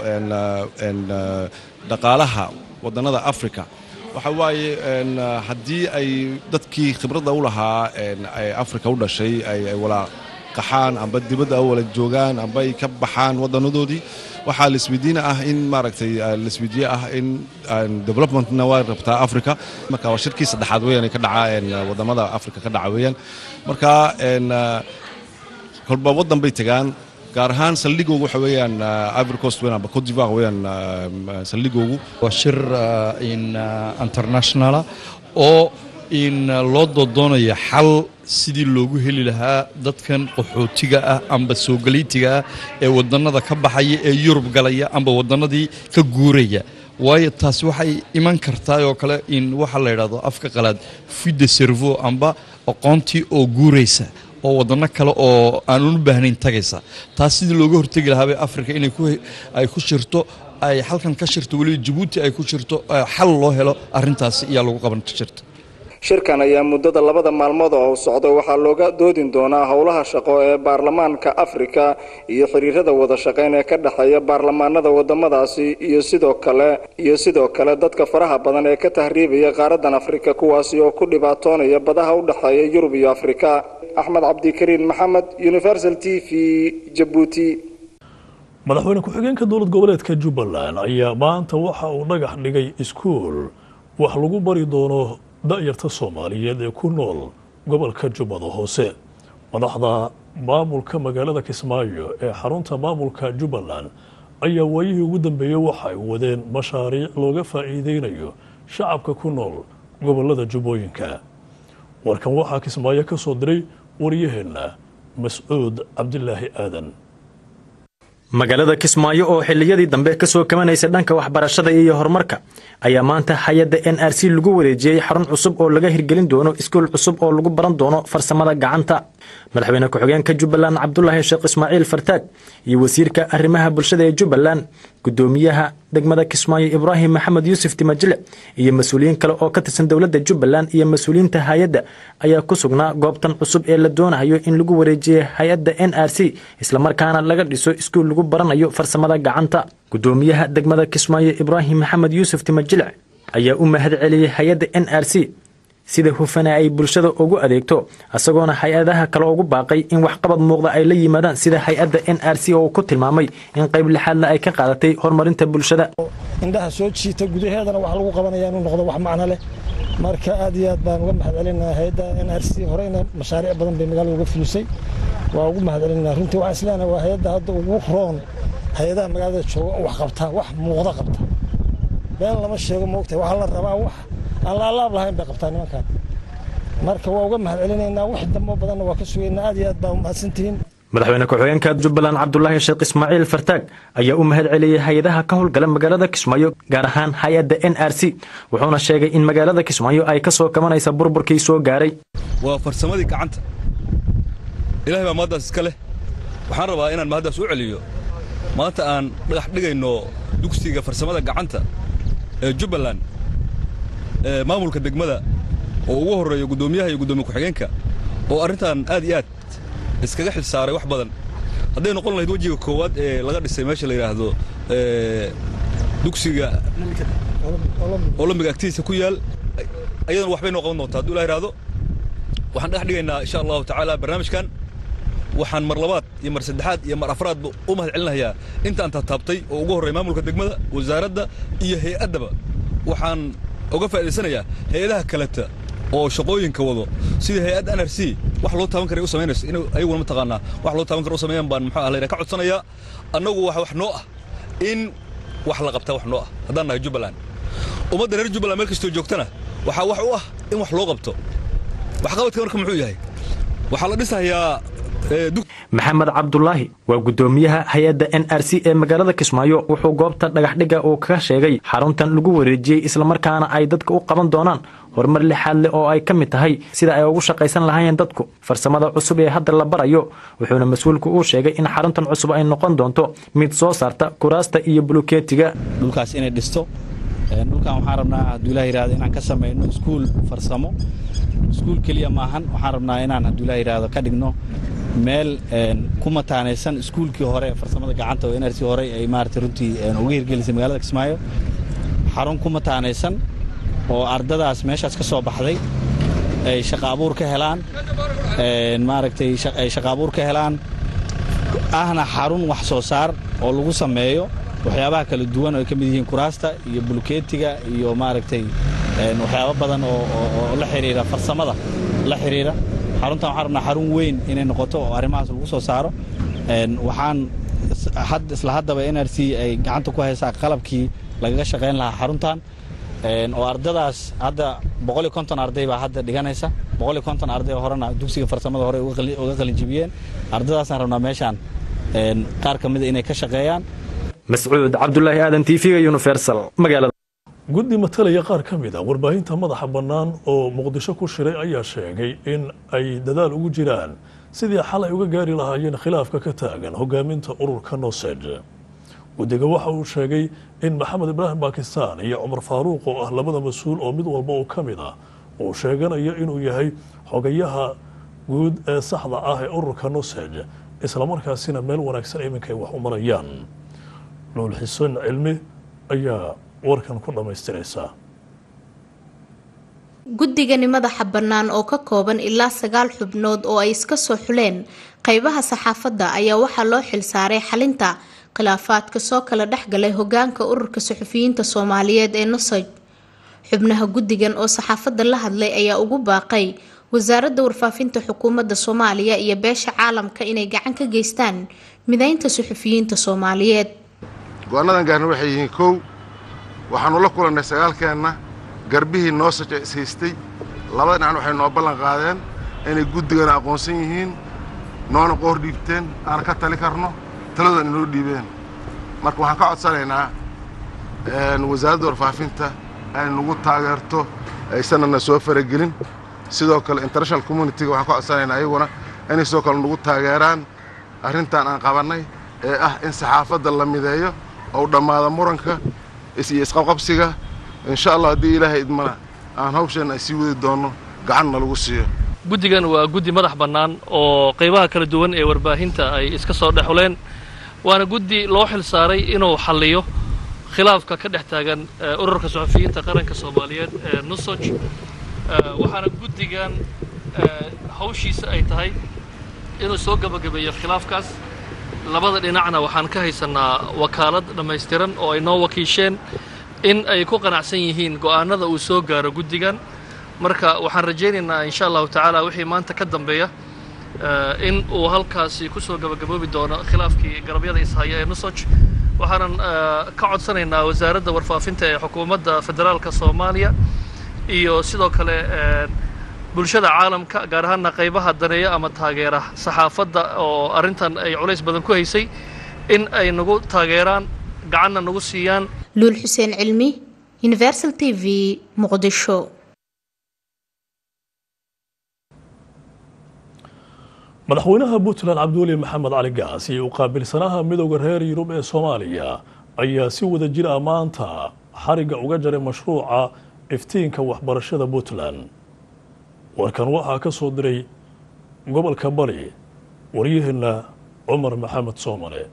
dhaqaalaha wadannada afrika waxa waaye haddii ay dadkii khibradda u lahaa afrika u dhashay ay wala qaxaan amba dibadda wala joogaan amba ay ka baxaan wadanadoodii waxaa laisweydiina ah in maaragtay laisweydiye ah in developmentna waa rabtaa africa marka waa shirkii saddexaad weeyaan ka dhaca wadamada africa ka dhaca weeyaan marka kolba waddan bay tegaan gaar ahaan saldhigoogu waxa weeyaan ivory coast weeyaan amba cote d'ivoire weeyaan saldhigoogu waa shir in internationala oo in loo doodoonaya xal sidii loogu heli lahaa dadkan qaxootiga ah amba soogaliitiga ah ee wadannada ka baxaya ee yurub galaya amba wadannadii ka guuraya waayo taasi waxay iman kartaa oo kale in waxa la yidhahdo afka qalaad fide servo amba aqoontii oo guuraysa oo waddanno kale oo aan unu baahnayn tagaysa taas sidii looga hortegi lahaabay afrika inay ay ku shirto ay halkan ka shirto weliba jabuuti ay ku shirto xal loo helo arrintaasi ayaa lagu qaban jirta shirkan ayaa muddada labada maalmood oo socda waxaa looga doodin doonaa howlaha shaqo ee baarlamaanka afrika iyo xiriirada wada shaqayn ee ka dhexeeya baarlamaanada wadamadaasi iyo sidoo kale iyo sidoo kale dadka faraha badan ee ka tahriibaya qaaradan afrika kuwaasi oo ku dhibaatoonaya badaha u dhexeeya yurub iyo afrika axmed cabdikariin maxamed universal t v jabuuti madaxweyne ku-xigeenka dowlad goboleedka jubbaland ayaa maanta waxa uu dhagax dhigay iskuul wax lagu bari doono da'yarta soomaaliyeed ee ku nool gobolka jubbada hoose madaxda maamulka magaalada kismaayo ee xarunta maamulka jubbaland ayaa waayihii ugu dambeeyey waxa ay wadeen mashaariic looga faa'iideynayo shacabka ku nool gobolada jubbooyinka warkan waxaa kismaayo ka soo diray wariyaheenna mascuud cabdilaahi aadan magaalada kismaayo oo xilliyadii dambe ka soo kamanaysa dhanka waxbarashada iyo horumarka ayaa maanta hay-adda n r c lagu wareejiyey xarun cusub oo laga hirgelin doono iskuul cusub oo lagu baran doono farsamada gacanta madaxweyne ku-xigeenka jubbaland cabdulaahi sheekh ismaaciil fartaag iyo wasiirka arrimaha bulshada ee jubbaland gudoomiyaha degmada kismaayo ibraahim maxamed yuusuf timajile iyo mas-uuliyiin kale oo ka tirsan dowladda jubbaland iyo mas-uuliyiinta hay-adda ayaa ku sugnaa goobtan cusub ee la doonayo in lagu wareejiyey hay-adda n r c islamarkaana laga dhiso iskuul lagu baranayo farsamada gacanta gudoomiyaha degmada kismaayo ibraahim maxamed yuusuf timajile ayaa u mahad celiyey hay-adda n r c sida hufana ay bulshada ugu adeegto isagoona hay-adaha kale ugu baaqay in waxqabad muuqda ay la yimaadaan sida hay-adda n r c oo ku tilmaamay in qayb lixaadna ay ka qaadatay horumarinta bulshada indhaha soo jiita gudaheedana wax lagu qabanaya inuu noqdo wax macno leh marka aad iyo aad baan uga mahad celinaha hay-adda n r c horeyna mashaariic badan bay magaalada uga fulisay waa ugu mahad celinaa runtii waxaan isleenahay waa hay-adda hadda ugu roon hay-adaha magaalada jooga oo wax qabta wax muuqda qabta been lama sheego moogtahay waxaa la rabaa wax aan la alaab lahayn bay qabtaa nimankan marka waa uga mahad celinaynaa wax dambo badanna waa ka sugaynaa aad iyo aad baa umahadsantihiin madaxweyne ku-xigeenka jubbaland cabdulaahi sheekh ismaaciil fartaag ayaa u mahad celiyey hay-adaha ka howlgala magaalada kismaayo gaar ahaan hay-adda n r c wuxuuna sheegay in magaalada kismaayo ay ka soo kabanaysa burburkii soo gaaray waa farsamadii gacanta ilahay baa mahaddaas iska leh waxaan rabaa inaan mahaddaas u celiyo maanta aan dhagax dhigayno dugsiga farsamada gacanta ee jubbaland ee maamulka degmada oo ugu horreeyo guddoomiyaha iyo guddoomiye ku-xigeenka oo arrintan aad iyo aad iskaga xil saaray wax badan hadday noqon lahayd wejiga koowaad ee laga dhisay meesha la yidhaahdo dugsiga olombiga agtiisa ku yaal ayadana waxbay noo qaban doontaa hadduu ilah yidhaahdo waxaan dhagax dhigaynaa insha allahu tacaala barnaamijkan waxaan mar labaad iyo mar saddexaad iyo mar afraadba u mahad celinayaa intaan taataabtay oo ugu horreeya maamulka degmada wasaaradda iyo hay-addaba waxaan uga faa'idaysanayaa hay-adaha kaleta oo shaqooyinka wado sida hay-adda n r c wax loo taaban karay u samaynayso in ayaguna mataqaanaa wax loo taaban kara u sameeyaan baan muxuu ah layidhaha ka codsanayaa annagu waxa wax noo ah in wax la qabtaa wax noo ah haddaan nahay jubbaland ummadda reer jubbaland meel kastoo joogtana waxaa wax u ah in wax loo qabto waxqabadka marka muxuu yahay waxaa la dhisayaa maxamed cabdulaahi waa guddoomiyaha hay-adda n r c ee magaalada kismaayo wuxuu goobta dhagaxdhigga uu ka sheegay xaruntan lagu wareejiyey islamarkaana ay dadka u qaban doonaan horumar lixaad leh oo ay ka mid tahay sida ay ugu shaqaysan lahaayeen dadku farsamada cusub ee hadda la barayo wuxuuna mas-uulku uu sheegay in xaruntan cusub ay noqon doonto mid soo saarta kuraasta iyo bulukeetiga dhulkaas inay dhisto dhulkan waxaan rabnaa hadduu ilah yidhahdo inaan ka samayno iskuul farsamo iskuul keliya maahan waxaan rabnaa inaan hadduu ilah yidhahdo ka dhigno meel ku mataanaysan iskuulkii hore farsamada gacanta oo n r c hore ay maarata runtii uga hirgelisay magaalada kismaayo xarun ku mataanaysan oo ardadaas meeshaas ka soo baxday ay shaqa abuur ka helaan maaragtay ay shaqa abuur ka helaan ahna xarun wax soo saar oo lagu sameeyo waxyaabaha kala duwan oo ay ka mid yihiin kuraasta iyo bulkeetiga iyo maaragtay waxyaabo badan oo la xidhiira farsamada la xidhiira xaruntan waxaan rabnaa xarun weyn inay noqoto oo arrimahaas lagu soo saaro waxaan isla haddaba n r c ay gacanta ku haysaa qalabkii lagaga shaqayn lahaa xaruntan oo ardadaas hadda boqol iyo konton arday baa hadda dhiganaysa boqol iyo konton arday horena dugsiga farsamada hore uga qalinjibiyeen ardadaasaan rabnaa meeshaan qaar ka mida inay ka shaqeeyaan mascuud cabdulaahi aadan tv-ga universal magaalada guddi matalaya qaar ka mid a warbaahinta madaxa bannaan oo muqdisho ku shiray ayaa sheegay in ay dadaal ugu jiraan sidii xalay uga gaari lahaayeen khilaafka ka taagan hogaaminta ururka nosed guddiga waxa uu sheegay in maxamed ibraahim bakistan iyo cumar faaruuq oo ah labada mas-uul oo mid walba oo ka mid ah uu sheeganayo inuu yahay xogayaha guud ee saxda ah ee ururka nosed islamarkaasina meel wanaagsan iminka ay wax u marayaan lool xuseen cilmi ayaa warkan ku dhammaystiraysaa guddigani madaxa bannaan oo ka kooban ilaa sagaal xubnood oo ay iska soo xuleen qeybaha saxaafadda ayaa waxaa loo xilsaaray xalinta khilaafaadka soo kala dhexgalay hogaanka ururka suxufiyiinta soomaaliyeed ee nosoj xubnaha guddigan oo saxaafadda la hadlay ayaa ugu baaqay wasaaradda warfaafinta xukuumadda soomaaliya iyo beesha caalamka inay gacan ka geystaan mideynta suxufiyiinta soomaaliyeed go-aannadan gaarna waxay yihiin kow waxaannu la kulannay sagaalkeenna garbihii noo saja ishaystay labada dhinacan waxay noo ballan qaadeen inay guddigana aqoonsan yihiin noona qoor dhiibteen aan ka tali karno taladoodana inoo dhiibeen marka waxaan ka codsanaynaa wasaaradda warfaafinta ay nagu taageerto aysanana soo faragelin sidoo kale international communitiga waxaan ka codsanaynaa iyaguna inay sidoo kale nagu taageeraan arrintan aan qabannay ee ah in saxaafadda la mideeyo ou dhammaado muranka iyo isqabqabsiga insha allah haddii ilaahay idmana aan hawsheenna ay sii wadi doonno gacanna lagu siiyo guddigan waa guddi madax bannaan oo qaybaha kala duwan ee warbaahinta ay iska soo dhexuleen waana guddi loo xil saaray inuu xalliyo khilaafka ka dhex taagan ururka suxufiyiinta qaranka soomaaliyeed ee nusoj waxaana guddigan hawshiisa ay tahay inuu soo gabagabeeyo khilaafkaas labada dhinacna waxaan ka haysanaa wakaalad dhammaystiran oo ay noo wakiisheen in ay ku qanacsan yihiin go'aanada uu soo gaaro guddigan marka waxaan rajaynaynaa insha allahu tacaala wixii maanta ka dambeeya in uu halkaasi ku soo gabagaboobi doono khilaafkii garabyada ishaya ee nusoj waxaanan ka codsanaynaa wasaaradda warfaafinta ee xukuumadda federaalka soomaaliya iyo sidoo kale bulshada caalamka gaar ahaana qaybaha daneeya ama taageera saxaafadda oo arrintan ay culays badan ku haysay in ay nagu taageeraan gacanna nagu siiyaan luul xuseen cilmi universal t v muqdisho madaxweynaha puntland cabdiweli maxamed cali gaas iyo uqaabilsanaha midooda reer yurub ee soomaaliya ayaa si wada jir ah maanta xarigga uga jaray mashruuca iftiinka waxbarashada puntland warkan waxaa ka soo diray gobolka bari waryaheena cumar maxamed soomale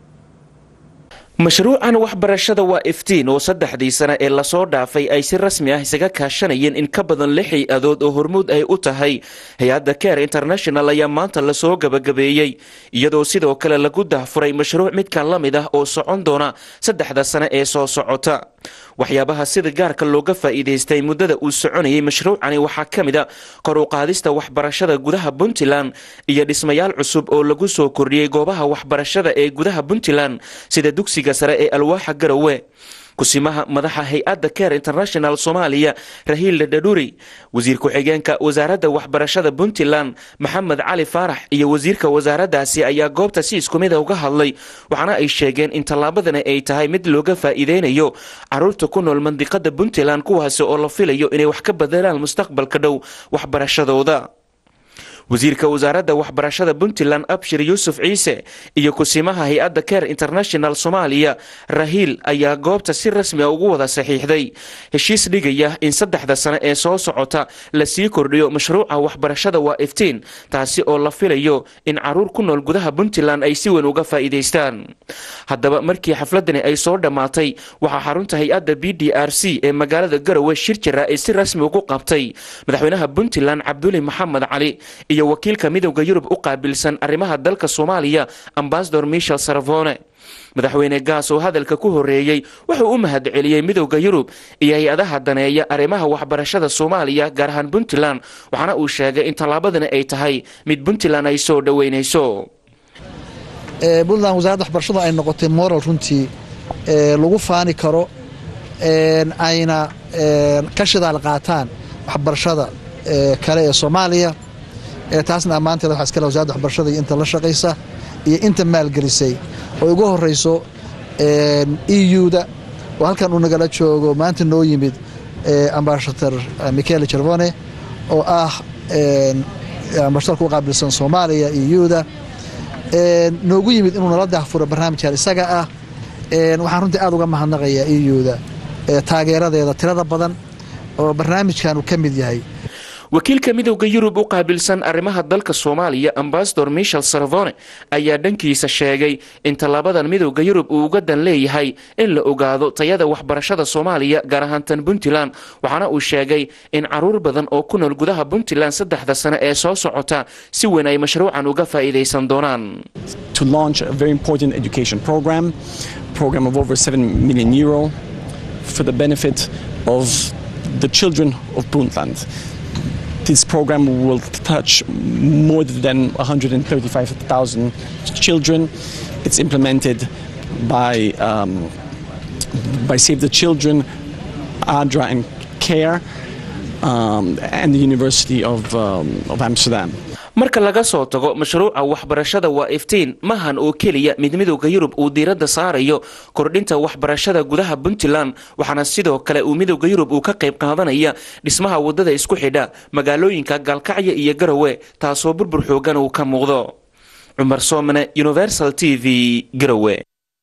mashruucan waxbarashada waa iftiin oo saddexdii sane ee lasoo dhaafay ay si rasmi ah isaga kaashanayeen in ka badan lix hay-adood oo hormuud ay u tahay hay-adda care international ayaa maanta lasoo gabagabeeyey iyadoo sidoo kale lagu dahfuray mashruuc midkan la mid ah oo socon doona saddexda sane ee soo socota waxyaabaha sida gaarka looga faa'iidaystay muddada uu soconayay mashruucani waxaa ka mid a kor u qaadista waxbarashada gudaha puntland iyo dhismayaal cusub oo lagu soo kordhiyey goobaha waxbarashada ee gudaha puntland sida dugsiga sare ee alwaaxa garowe kusimaha madaxa hay-adda care international soomaaliya rahiil dhadhuri wasiir ku-xigeenka wasaaradda waxbarashada puntland maxamed cali faarax iyo wasiirka wasaaraddaasi ayaa goobta si isku mida uga hadlay waxaana ay sheegeen in tallaabadani ay tahay mid looga faa'iideynayo caruurta ku nool mandiqada puntland kuwaasi oo la filayo inay wax ka bedelaan mustaqbalka dhow waxbarashadooda wasiirka wasaaradda waxbarashada puntland abshir yuusuf ciise iyo kusimaha hay-adda care international soomaaliya rahiil ayaa goobta si rasmi a ugu wada saxiixday heshiis dhigaya in saddexda sane ee soo socota lasii kordhiyo mashruuca waxbarashada waa iftiin taasi oo la filayo in caruur ku nool gudaha puntland ay si weyn uga faa'iidaystaan haddaba markii xafladani ay soo dhammaatay waxaa xarunta hay-adda b d r c ee magaalada garowe shir jira ay si rasmi ugu qabtay madaxweynaha puntland cabduli maxamed cali iyo wakiilka midowda yurub u qaabilsan arrimaha dalka soomaaliya ambasador michel sarvone madaxweyne gaas oo hadalka ku horeeyey wuxuu u mahad celiyey midowda yurub iyo hay-adaha daneeya arrimaha waxbarashada soomaaliya gaar ahaan puntland waxaana uu sheegay in tallaabadani ay tahay mid puntland ay soo dhoweynayso puntland wasaaradda waxbarashada ay noqotay moral runtii lagu faani karo ayna ka shidaal qaataan waxbarashada kale ee soomaaliya taasna ammaanteeda waxaa iskale wasarada waxbarashada iyo inta la shaqaysa iyo inta maalgelisay oo ugu horeyso e u-da oo halkan uu nagala joogo maanta noo yimid ambasador michael jervone oo ah ambasadorka u qaabilsan soomaaliya e u-da noogu yimid inuu nala dahfuro barnaamijkan isaga ah waxaan runtii aad uga mahadnaqayaa e u-da taageeradeeda tirada badan oo barnaamijkan uu ka mid yahay wakiilka midowda yurub u qaabilsan arrimaha dalka soomaaliya ambasador michel sarvone ayaa dhankiisa sheegay in tallaabadan midowda yurub uu uga dan leeyahay in la ogaado tayada waxbarashada soomaaliya gaar ahaan tan puntland waxaana uu sheegay in caruur badan oo ku nool gudaha puntland saddexda sane ee soo socota si weyn ay mashruucan uga faa'iidaysan doonaan to launch a very important education program program of over 7 million euro for the benefit of the children of Puntland. This program will touch more than 135,000 children. It's implemented by, um, by Save the Children, ADRA and CARE, um, and the University of, um, of Amsterdam. marka laga soo tago mashruuca waxbarashada waa iftiin mahan oo keliya mid midowda yurub uu diiradda saarayo kordhinta waxbarashada gudaha puntland waxaana sidoo kale uu midowda yurub uu ka qayb qaadanaya dhismaha waddada isku xidha magaalooyinka gaalkacyo iyo garowe taasoo burbur xoogan uu ka muuqdo cumar soomane universal t v garowe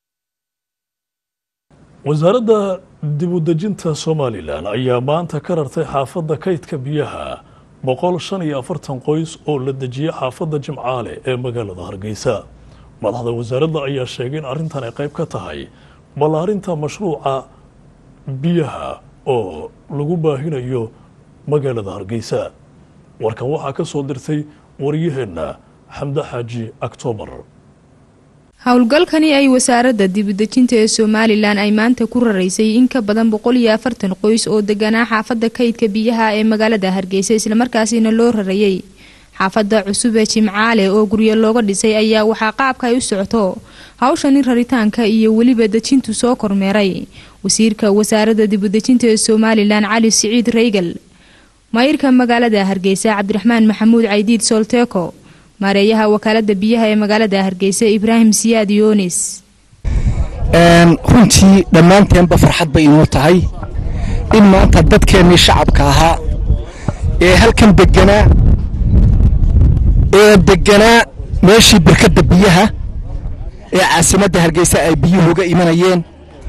wasaaradda dibudejinta somalilan ayaa maanta ka rartay xaafadda kaydka biyaha boqol shan iyo afartan qoys oo la dejiyey xaafadda jimcaale ee magaalada hargeysa madaxda wasaaradda ayaa sheegay in arrintan ay qayb ka tahay ballaarinta mashruuca biyaha oo lagu baahinayo magaalada hargeysa warkan waxaa ka soo dirtay waryaheenna xamde xaaji oktoobar howlgalkani ay wasaaradda dibudejinta ee somalilan ay maanta ku raraysay in ka badan boqol iyo afartan qoys oo deganaa xaafadda kaydka biyaha ee magaalada hargeysa islamarkaasina loo rarayay xaafadda cusub ee jimcaale oo guryo looga dhisay ayaa waxaa qaabka ay u socoto hawshani raritaanka iyo weliba dejintu soo kormeeray wasiirka wasaaradda dibudejinta ee somalilan cali siciid reygal maayirka magaalada hargeysa cabdiraxmaan maxamuud caydiid soolteeko maareeyaha wakaalada biyaha ee magaalada hargeysa ibraahim siyaad yoonis runtii dhammaanteenba farxad bay inoo tahay in maanta dadkeennii shacabka ahaa ee halkan deganaa ee deganaa meeshii barkadda biyaha ee caasimadda hargeysa ay biyuhu uga imanayeen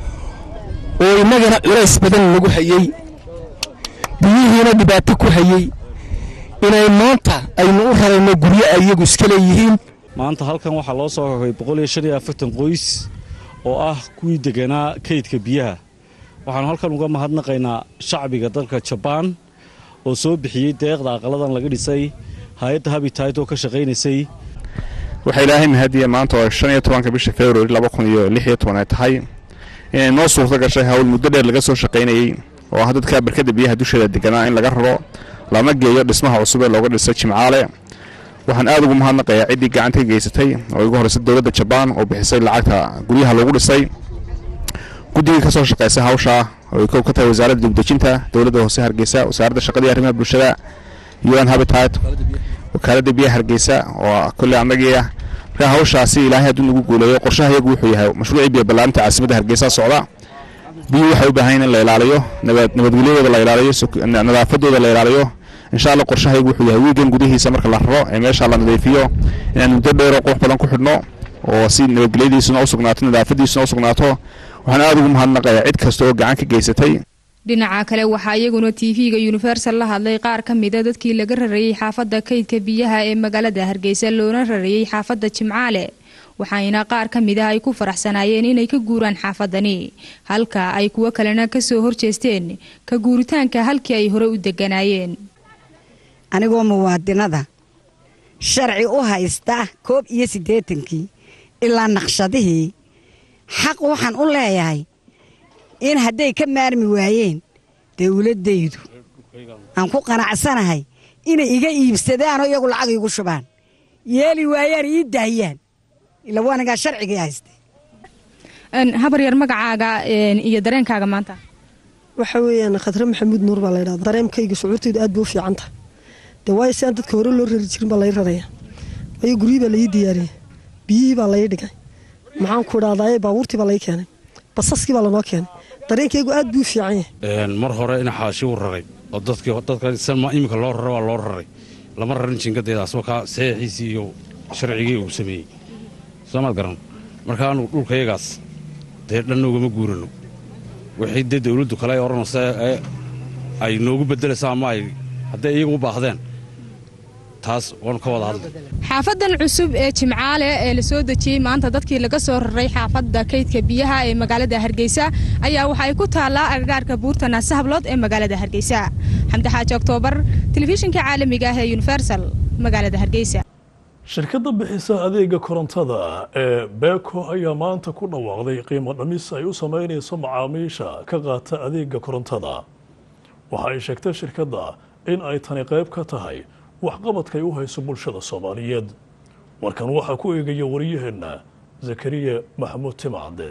oo innagana culays badan lagu hayey biyihiina dhibaato ku hayey inay maanta aynu u rarayno guryo ay iyagu iska leeyihiin maanta halkan waxaa loo soo kakay boqol iyo shan iyo afartan qoys oo ah kuwii deganaa kaydka biyaha waxaanu halkan uga mahadnaqaynaa shacbiga dalka jabaan oo soo bixiyey deeqda aqaladan laga dhisay hay-adda habitat oo ka shaqaynaysay waxaa ilaahay mahadiya maanta oo shan iyo tobanka bisha februari laba kun iyo lix iyo toban ay tahay inay noo suurto gashay hawl muddo dheer laga soo shaqaynayey oo ah dadka barkadda biyaha dusheeda deganaa in laga raro lama geeyo dhismaha cusub ee looga dhisay jimcaale waxaan aad ugu mahadnaqayaa ciddii gacanta ka geysatay oo igu horreysay dowladda jabaan oo bixisay lacagta guryaha lagu dhisay guddigii ka soo shaqaysay hawshaa oo ay kow ka tahay wasaaradda dibdejinta dowladda hoose hargeysa wasaaradda shaqada iyo arrimaha bulshada un habitat wakaaladda biyaha hargeysa oo kolley annagii ah markaa hawshaasi ilaahay hadduu nagu guuleeyo qorshaha iyagu wuxuu yahay mashruucii biyo ballaarinta caasimadda hargeysa socda biyuhu waxay u baahan yihin in la ilaaliyo nabadgelyadooda la ilaaliyo nadaafadooda la ilaaliyo insha allah qorshahaygu wuxuu yahay wiigan gudihiisa marka la raro ee meesha la nadiifiyo inaan muddo dheeroo qurux badan ku xidhno oo si nabadgelyadiisuna u sugnaato nadaafadiisuna u sugnaato waxaan aad ugu mahadnaqayaa cid kasta oo gacan ka geysatay dhinaca kale waxaa iyaguna tv-ga universal la hadlay qaar ka mida dadkii laga rarayey xaafadda kaydka biyaha ee magaalada hargeysa loona rarayey xaafadda jimcaale waxayna qaar ka mid ah ay ku faraxsanaayeen inay ka guuraan xaafadani halka ay kuwo kalena kasoo horjeesteen ka guuritaanka halkii ay hore u deganaayeen anigoo muwaadinada sharci u haysta koob iyo siddeetankii ilaa naqshadihii xaq waxaan u leeyahay in hadday ka maarmi waayeen dowladdaydu aan ku qanacsanahay inay iga iibsadaanoo iyagu lacag iigu shubaan yeeli waayaan ii daahiyaan ila waanagaa sharcigii hayste habar yar magacaaga iyo dareenkaaga maanta waxa weeyaan khadre maxamuud nuur baa laydhahda dareemkayga shucuurtaydu aad bay u fiican tahay dee waayo si aan dadka hore loo rari jirin baa lai raraya waayo guryihii baa laii diyaariyey biyihii baa lai dhigay maxaan ku idhahdaye baabuurtii baa lai keenay basaskii baa lanoo keenay dareenkaygu aad buu u fiican yahay mar hore in xaashi u raray oo dadkii dadka iminka loo raray waa loo raray lama rarin jingadeedaas markaa saxiixiisii iyo sharcigii uu sameeyey soomaad garan marka anugu dhulkayagaas dee dhanna ugama guurano wixii dee dawladdu kale ay odhanaysa ee ay noogu beddelaysa ama ay hadday iyagu u baahdeen taas waanu ka wada hadlay xaafadan cusub ee jimcaale ee la soo dejiyey maanta dadkii laga soo raray xaafadda kaydka biyaha ee magaalada hargeysa ayaa waxa ay ku taallaa agagaarka buurta naasahablood ee magaalada hargeysa xamdi xaaji oktoobar telefishinka caalamiga ah ee universal magaalada hargeysa shirkadda bixisa adeega korontada ee beeko ayaa maanta ku dhawaaqday qiimo dhamis ay u sameynayso macaamiisha ka qaata adeega korontada waxa ay sheegtay shirkadda in ay tani qayb ka tahay waxqabadkay u hayso bulshada soomaaliyeed warkan waxaa ku eegaya wariyaheenna zakariya maxamuud timacde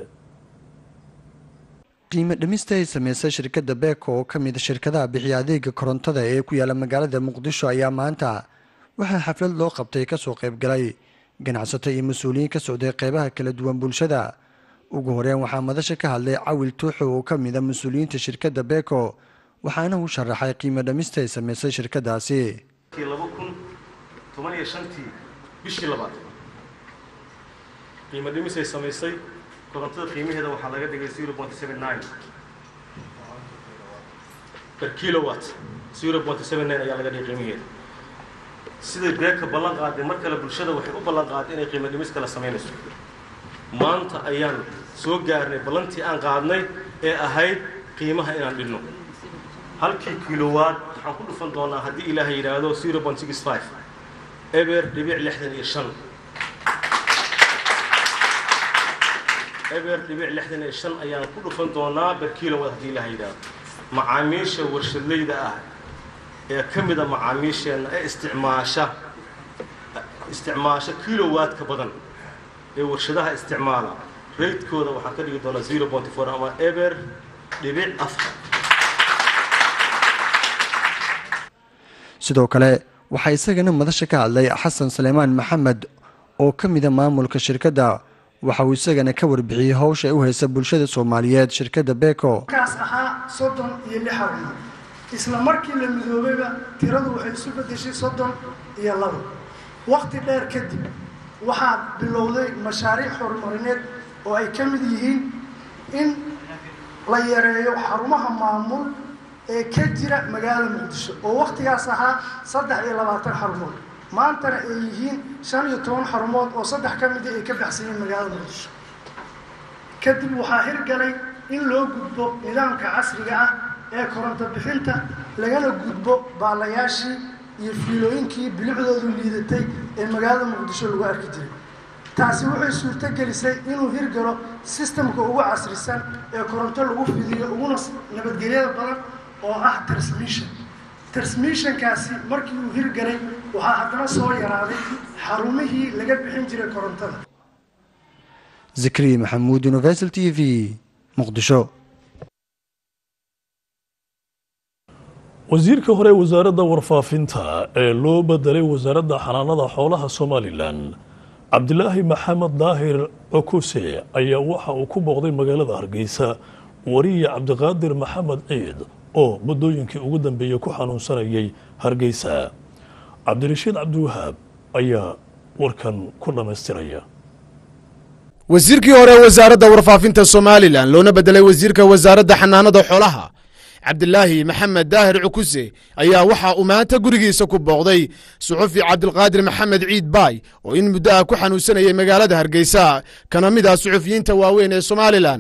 qiimo dhimista ay sameysay shirkadda beeko oo ka mid shirkadaha bixiya adeega korontada ee ku yaala magaalada muqdisho ayaa maanta waxaa xaflad loo qabtay kasoo qaybgalay ganacsato iyo mas-uuliyiin ka socday qeybaha kala duwan bulshada ugu horeyn waxaa madasha ka hadlay cawil tuuxo oo ka mid a mas-uuliyiinta shirkadda beeko waxaana uu sharaxay qiimo dhamista ay sameysay shirkadaasi bishii labaad qiimo dhimisay samaysay korontada qiimaheeda waxaa laga dhigay zero point seven nine per kilowatt zero point seven nine ayaa laga dhigay qiimaheeda siday beeka ballan qaaday mar kale bulshada waxay u ballan qaaday inay qiimo dhimis kale samaynayso maanta ayaan soo gaarnay ballantii aan qaadnay ee ahayd qiimaha inaan dhinno halkii kilowatt waxaan ku dhufan doonaa haddii ilaahay yidhaahdo zero point six five eber dhibic lixdan iyo shan eber dhibic lixdan iyo shan ayaan ku dhufan doonaa ber kilowatt haddii ilaahay yidhaahdo macaamiisha warshadleyda ah ee ka mida macaamiisheenna ee isticmaasha isticmaasha kilowatt ka badan ee warshadaha isticmaala raydkooda waxaan ka dhigi doonaa zero point four ama eber dhibic afar sidoo kale waxaa isagana madasha ka hadlay xasan saleymaan maxamed oo ka mida maamulka shirkadda waxa uu isagana ka warbixiyey howsha ay u haysa bulshada soomaaliyeed shirkadda beko kaas ahaa soddon iyo lix haween isla markii la midoobayba tiradu waxay isu bedeshay soddon iyo labo waqti dheer kadib waxaa bilowday mashaariic horumarineed oo ay ka mid yihiin in la yareeyo xarumaha maamul ee ka jira magaalada muqdisho oo waqtigaas ahaa saddex iyo labaatan xarumood maantana ay yihiin shan iyo toban xarumood oo saddex ka mida ay ka baxsayeen magaalada muqdisho kadib waxaa hirgalay in loo gudbo nidaamka casriga ah ee koronto bixinta lagana gudbo baalayaashii iyo fiilooyinkii bilicdoodu liidatay ee magaalada muqdisho lagu arki jiray taasi waxay suurto gelisay inuu hirgalo sistamka ugu casrisan ee koronto lagu fidiyo uguna nabadgelyada badan oo ah transmission transmissionkaasi markii uu hirgalay waxaa haddana soo yaraaday xarumihii laga bixin jiray korontada zikri maxamuud universal t v muqdisho wasiirka hore wasaaradda warfaafinta ee loo bedelay wasaaradda xanaanada xoolaha somalilan cabdilaahi maxamed daahir cokuse ayaa waxa uu ku booqday magaalada hargeysa wariye cabdiqaadir maxamed ciid oo muddooyinkii ugu dambeeyey ku xanuunsanayay hargeysa cabdirashiid cabdiwahaab ayaa warkan ku dhammaystiraya wasiirkii hore wasaaradda warfaafinta somalilan loona bedelay wasiirka wasaaradda xanaanada xoolaha cabdilaahi maxamed daahir cukuse ayaa waxa uu maanta gurigiisa ku booqday suxufi cabdilqaadir maxamed ciid baay oo in muddo ah ku xanuunsanayay magaalada hargeysa kana mid ah suxufiyiinta waaweyn ee somalilan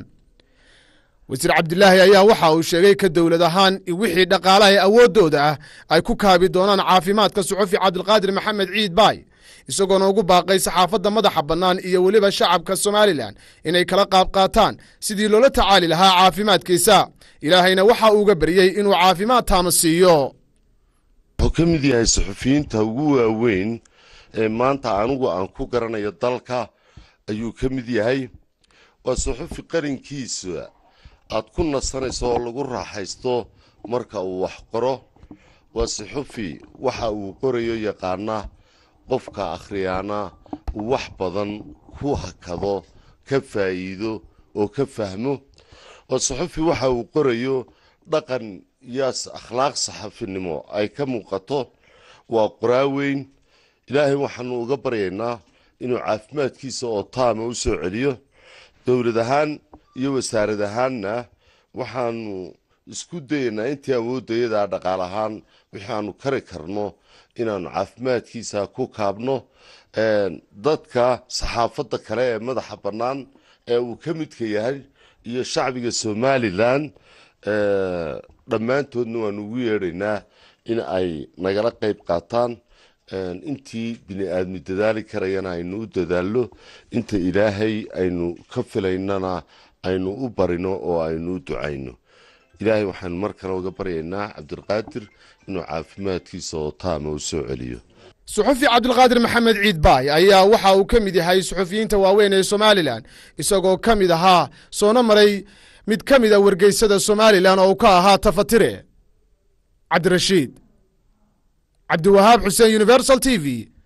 wasiir cabdilaahi ayaa waxa uu sheegay ka dowlad ahaan wixii dhaqaalaha ee awooddooda ah ay ku kaabi doonaan caafimaadka suxufi cabdilqaadir maxamed ciid baay isagoona ugu baaqay saxaafadda madaxa bannaan iyo weliba shacabka somalilan inay kala qaab qaataan sidii loola tacaali lahaa caafimaadkiisa ilaahayna waxa uuga baryey inuu caafimaad taama siiyo wuxuu ka mid yahay suxufiyiinta ugu waaweyn ee maanta anigu aan ku garanayo dalka ayuu ka mid yahay waa suxufi qarinkiisa aad ku nasanayso oo lagu raaxaysto marka uu wax qoro waa suxufi waxa uu qorayo yaqaana qofka akhriyaana uu wax badan ku hakado ka faa'iido oo ka fahmo oo suxufi waxa uu qorayo dhaqan iyo akhlaaq saxafinimo ay ka muuqato waa qoraa weyn ilaahay waxaanu uga baryaynaa inuu caafimaadkiisa oo taama u soo celiyo dowlad ahaan iyo wasaarad ahaanna waxaanu isku dayaynaa intii awooddayadaa dhaqaal ahaan wixii aanu kari karno inaanu caafimaadkiisa ku kaabno dadka saxaafadda kale ee madaxa bannaan ee uu ka midka yahay iyo shacbiga somalilan dhammaantoodna waanu ugu yeedhaynaa in ay nagala qayb qaataan intii bini aadmi dadaali karayana aynu u dadaallo inta ilaahay aynu ka filaynana aynu u barino oo aynu u ducayno ilaahay waxaanu mar kale uga baryaynaa cabdiqaadir inuu caafimaadkiisa oo taama u soo celiyo suxufi cabdilqaadir maxamed ciid baay ayaa waxa uu ka mid yahay suxufiyiinta waaweyn ee somalilan isagoo ka mid ahaa soona maray mid ka mid a wargeysada somalilan oo uu ka ahaa tafatire cabdirashiid cabdiwahaab xuseen universal t v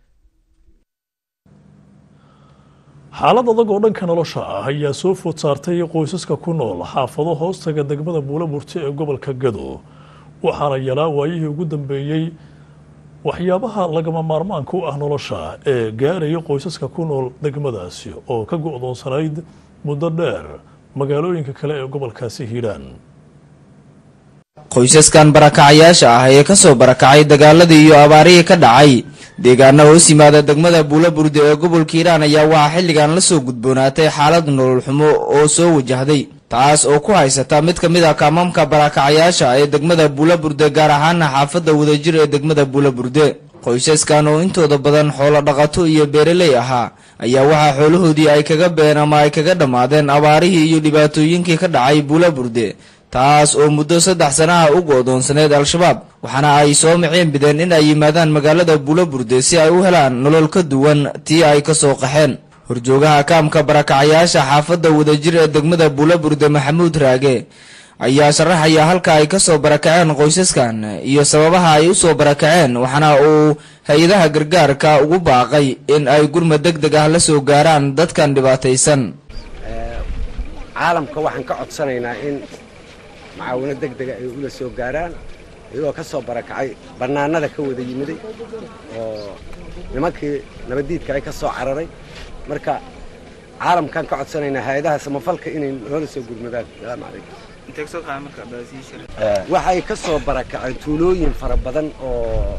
xaalad adag oo dhanka nolosha ah ayaa soo food saartay qoysaska ku nool xaafado hoostaga degmada buulaburti ee gobolka gado waxaana yalaa waayihii ugu dambeeyey waxyaabaha lagama maarmaanka u ah nolosha ee gaaraya qoysaska ku nool degmadaasi oo ka go'doonsanayd muddo dheer magaalooyinka kale ee gobolkaasi hiidhaan qoysaskan barakacayaasha ah ee ka soo barakacay dagaaladii iyo abaarihii ka dhacay deegaana hoos yimaada degmada buulaburde ee gobolka hiiraan ayaa waxaa xilligan la soo gudboonaatay xaalad nolol xumo oo soo wajahday taas oo ku haysata mid ka mid ah kaamamka barakacayaasha ee degmada buulaburde gaar ahaana xaafadda wadajir ee degmada buulaburde qoysaskan oo intooda badan xoolo dhaqato iyo beeraley ahaa ayaa waxaa xoolahoodii ay kaga been ama ay kaga dhammaadeen abaarihii iyo dhibaatooyinkii ka dhacay buulaburde taas oo muddo saddex sanaha u go'doonsaneed al-shabaab waxaana ay soo miceen bideen in ay yimaadaan magaalada buulaburde si ay u helaan nolol ka duwan tii ay ka soo qaxeen horjoogaha kaamka barakacayaasha xaafadda wadajir ee degmada buulaburde maxamuud raage ayaa sharaxaya halka ay ka soo barakaceen qoysaskan iyo sababaha ay u soo barakaceen waxaana uu hay-adaha gargaarka ugu baaqay in ay gurmad deg deg ah la soo gaaraan dadkan dhibaataysan caalamka waxaan ka codsanaynaa in macaawino deg dega ay ula soo gaaraan iyagoo ka soo barakacay bannaanada ka wada yimiday oo nimankii nabaddiidka ay ka soo cararay marka caalamkaan ka codsanaynaa hay-adaha samafalka inay noola soo gurmadaan salaamu calaykum waxay ka soo barakaceen tuulooyin fara badan oo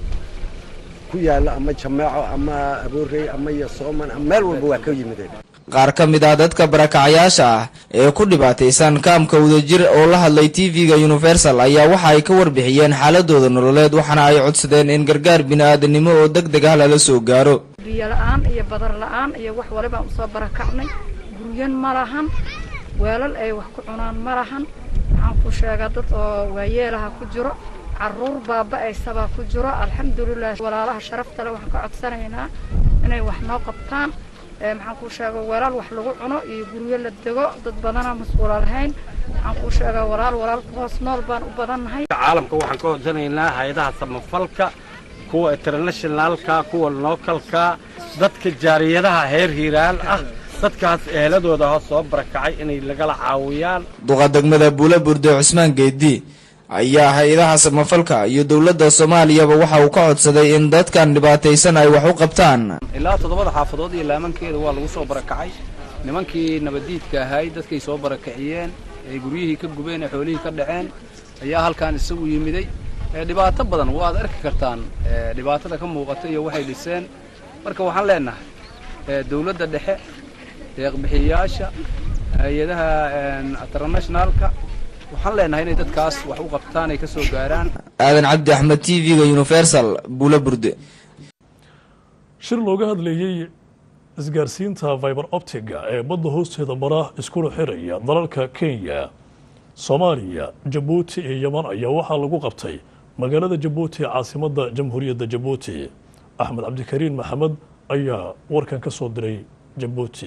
ku yaalla ama jameeco ama aboorey ama yosooman ama meel walba waa ka yimideen qaar ka mid ah dadka barakacayaasha ah ee ku dhibaataysan kaamka wadajir oo la hadlay tv-ga universal ayaa waxa ay ka warbixiyeen xaaladooda nololeed waxaana ay codsadeen in gargaar bini-aadanimo oo deg deg ah lala soo gaaro biyo la-aan iyo badar la-aan iyo wax walibaan usoo barakacnay guryan ma lahan weelal ay wax ku cunaan ma lahan waxaan ku sheegaa dad oo waayeelaha ku jiro caruur baaba-aysabaa ku jiro alxamdulilah walaalaha sharafta le waxaan ka codsanaynaa inay wax noo qabtaan maxaan kuu sheega walaal wax lagu cuno iyo guryo la dego dad badana mas-uula lahayn waxaan kuu sheegaa walaal walaalka hoos nool baan u badannahay caalamka waxaan ka codsanaynaa hay-adaha samafalka kuwa internationaalka kuwa lookalka dadka jaariyadaha heer hiiraal ah dadkaas eeladooda hoos soo barakacay inay lagala caawiyaan duqa degmada buulaburde cusmaan geedi ayaa hay-adaha samafalka iyo dowladda soomaaliyaba waxa uu ka codsaday in dadkan dhibaataysan ay wax u qabtaan ilaa toddobada xaafadood iyo laamankeeda waa lagu soo barakacay nimankii nabaddiidka ahay dadkay soo barakiciyeen ay guryihii ka gubeen ee xoolihii ka dhaceen ayaa halkan isagu yimiday dhibaato badan waad arki kartaan dhibaatada ka muuqata iyo waxay dhiseen marka waxaan leenahay dowladda dhexe deeqbixiyayaasha hay-adaha internationaalka waxaan leenahay inay dadkaas wax u qabtaan ay ka soo gaaraan aadan cabdi axmed t v-ga universal buula burde shir looga hadlayey isgaarsiinta viber optiga ee badda hoosteeda mara iskuna xiraya dalalka kenya soomaaliya jabuuti iyo yeman ayaa waxaa lagu qabtay magaalada jabuuti ee caasimadda jamhuuriyadda jabuuti axmed cabdikariin maxamed ayaa warkan ka soo diray jabuuti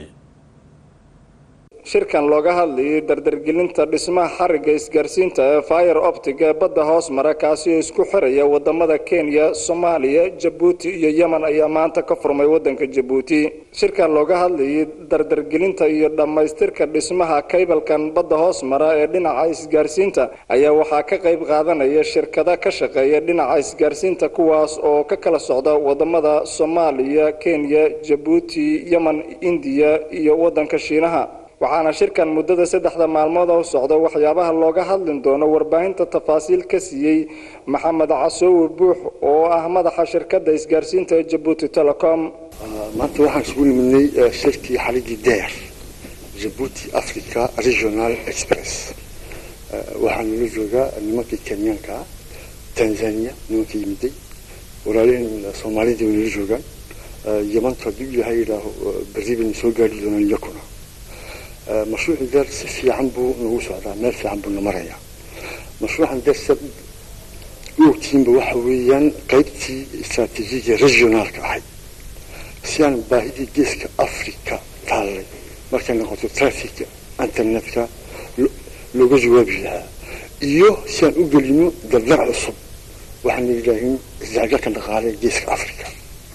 shirkan looga hadlayay dardargelinta dhismaha xarigga isgaarsiinta ee fire optic ee badda hoos mara kaasi oo isku xiraya wadamada kenya soomaaliya jabuuti iyo yemen ayaa maanta ka furmay wadanka jabuuti shirkan looga hadlayay dardargelinta iyo dhammaystirka dhismaha kaybalkan badda hoos mara ee dhinaca isgaarsiinta ayaa waxaa ka qayb qaadanaya shirkada ka shaqeeya dhinaca isgaarsiinta kuwaas oo ka kala socda wadamada soomaaliya kenya jabuuti yemen indiya iyo wadanka shiinaha waxaana shirkan muddada saddexda maalmood u socda waxyaabaha looga hadlin doono warbaahinta tafaasiil ka siiyey maxamed casoowe buux oo ah madaxa shirkadda isgaarsiinta ee jabuuti telecom maanta waxaan isugu nimidnay shirkii xaligii deer jabuuti africa regional express waxaa nala joogaa nimankii kenyaanka tanzania nimankii yimiday walaaliheen soomaalida way nala joogaan yamanta hadduu ilaahay yidhaaho berri bayna soo gaari doonaan iyakuna mashruuci deer si fiican buu nagu socdaa meel fiican buu na marayaa mashruucan deer sa u ogtihiinba waxa weeyaan qaybtii istaraatiijiga regionaalka ahayd si aan baahidii geeska africa taallay markay noqoto trafica internetka looga jawaabi lahaa iyo si aan u gelino dardar cusub waxaana yidhaahin isdhexgalka dhaqaale ee geeska africa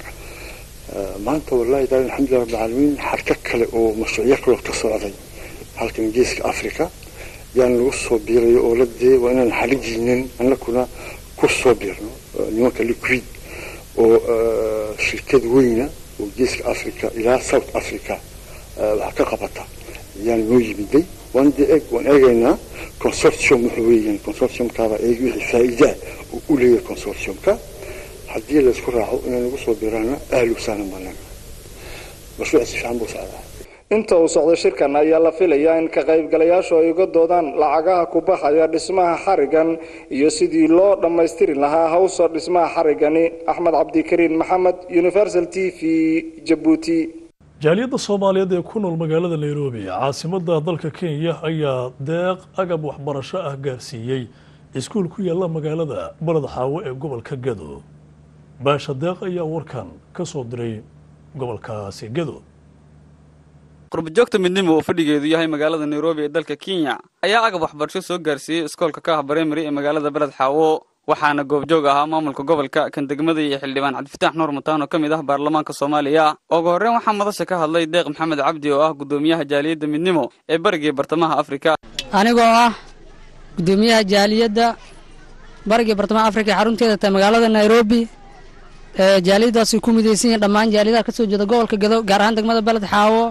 maanta wallahi daal alxamdulilah rabbi alcaalamiin xarka kale oo mashruucyo kaloo ka socday halkan geeska africa yaan lagu soo biirayo oo la dee waa inaan xalijiinin annakuna ku soo biirno nimanka liquid oo shirkad weyna oo geeska africa ilaa south africa wax ka qabata yaan noo yimiday waan dee eeg waan eegaynaa consortium wuxuu weeyaan consortiumkaaba eeg wixii faa'iidaa uu u leeyahay consortiumka haddii laysku raaco inay nagu soo biraana ahlu saanan baan leenahay mashruuca si fiican buu socdaa inta uu socdo shirkan ayaa la filayaa in ka qaybgalayaashu ay uga doodaan lacagaha ku baxaya dhismaha xarigan iyo sidii loo dhammaystiri lahaa hawsa dhismaha xarigani axmed cabdikariin maxamed universal t v jabuuti jaaliyadda soomaaliyeed ee ku nool magaalada nairobi caasimadda dalka kenya ayaa deeq agab waxbarasho ah gaarsiiyey iskuul ku yaalla magaalada baled xaawo ee gobolka gado baasha deeq ayaa warkan ka soo diray gobolkaasi gado qurbajoogta midnimo oo fadhigeedu yahay magaalada nairobi ee dalka kenya ayaa agab waxbarasho soo gaarsiiyey iskoolka kaah barimary ee magaalada beled xaawo waxaana goobjoog ahaa maamulka gobolka kan degmada iyo xildhibaan cabdifitaax nuur mataan oo ka mid ah baarlamaanka soomaaliya ugu horreyn waxaa madasha ka hadlay deeq maxamed cabdi oo ah guddoomiyaha jaaliyadda midnimo ee barigii bartamaha afrika anigoo ah guddoomiyaha jaaliyadda barigii bartamaha afrika ee xarunteeda tahay magaalada nairobi jaaliyaddaasay ku midaysan yihiin dhammaan jaaliyadaha ka soo jeeda gobolka gado gaar ahaan degmada beled xaawo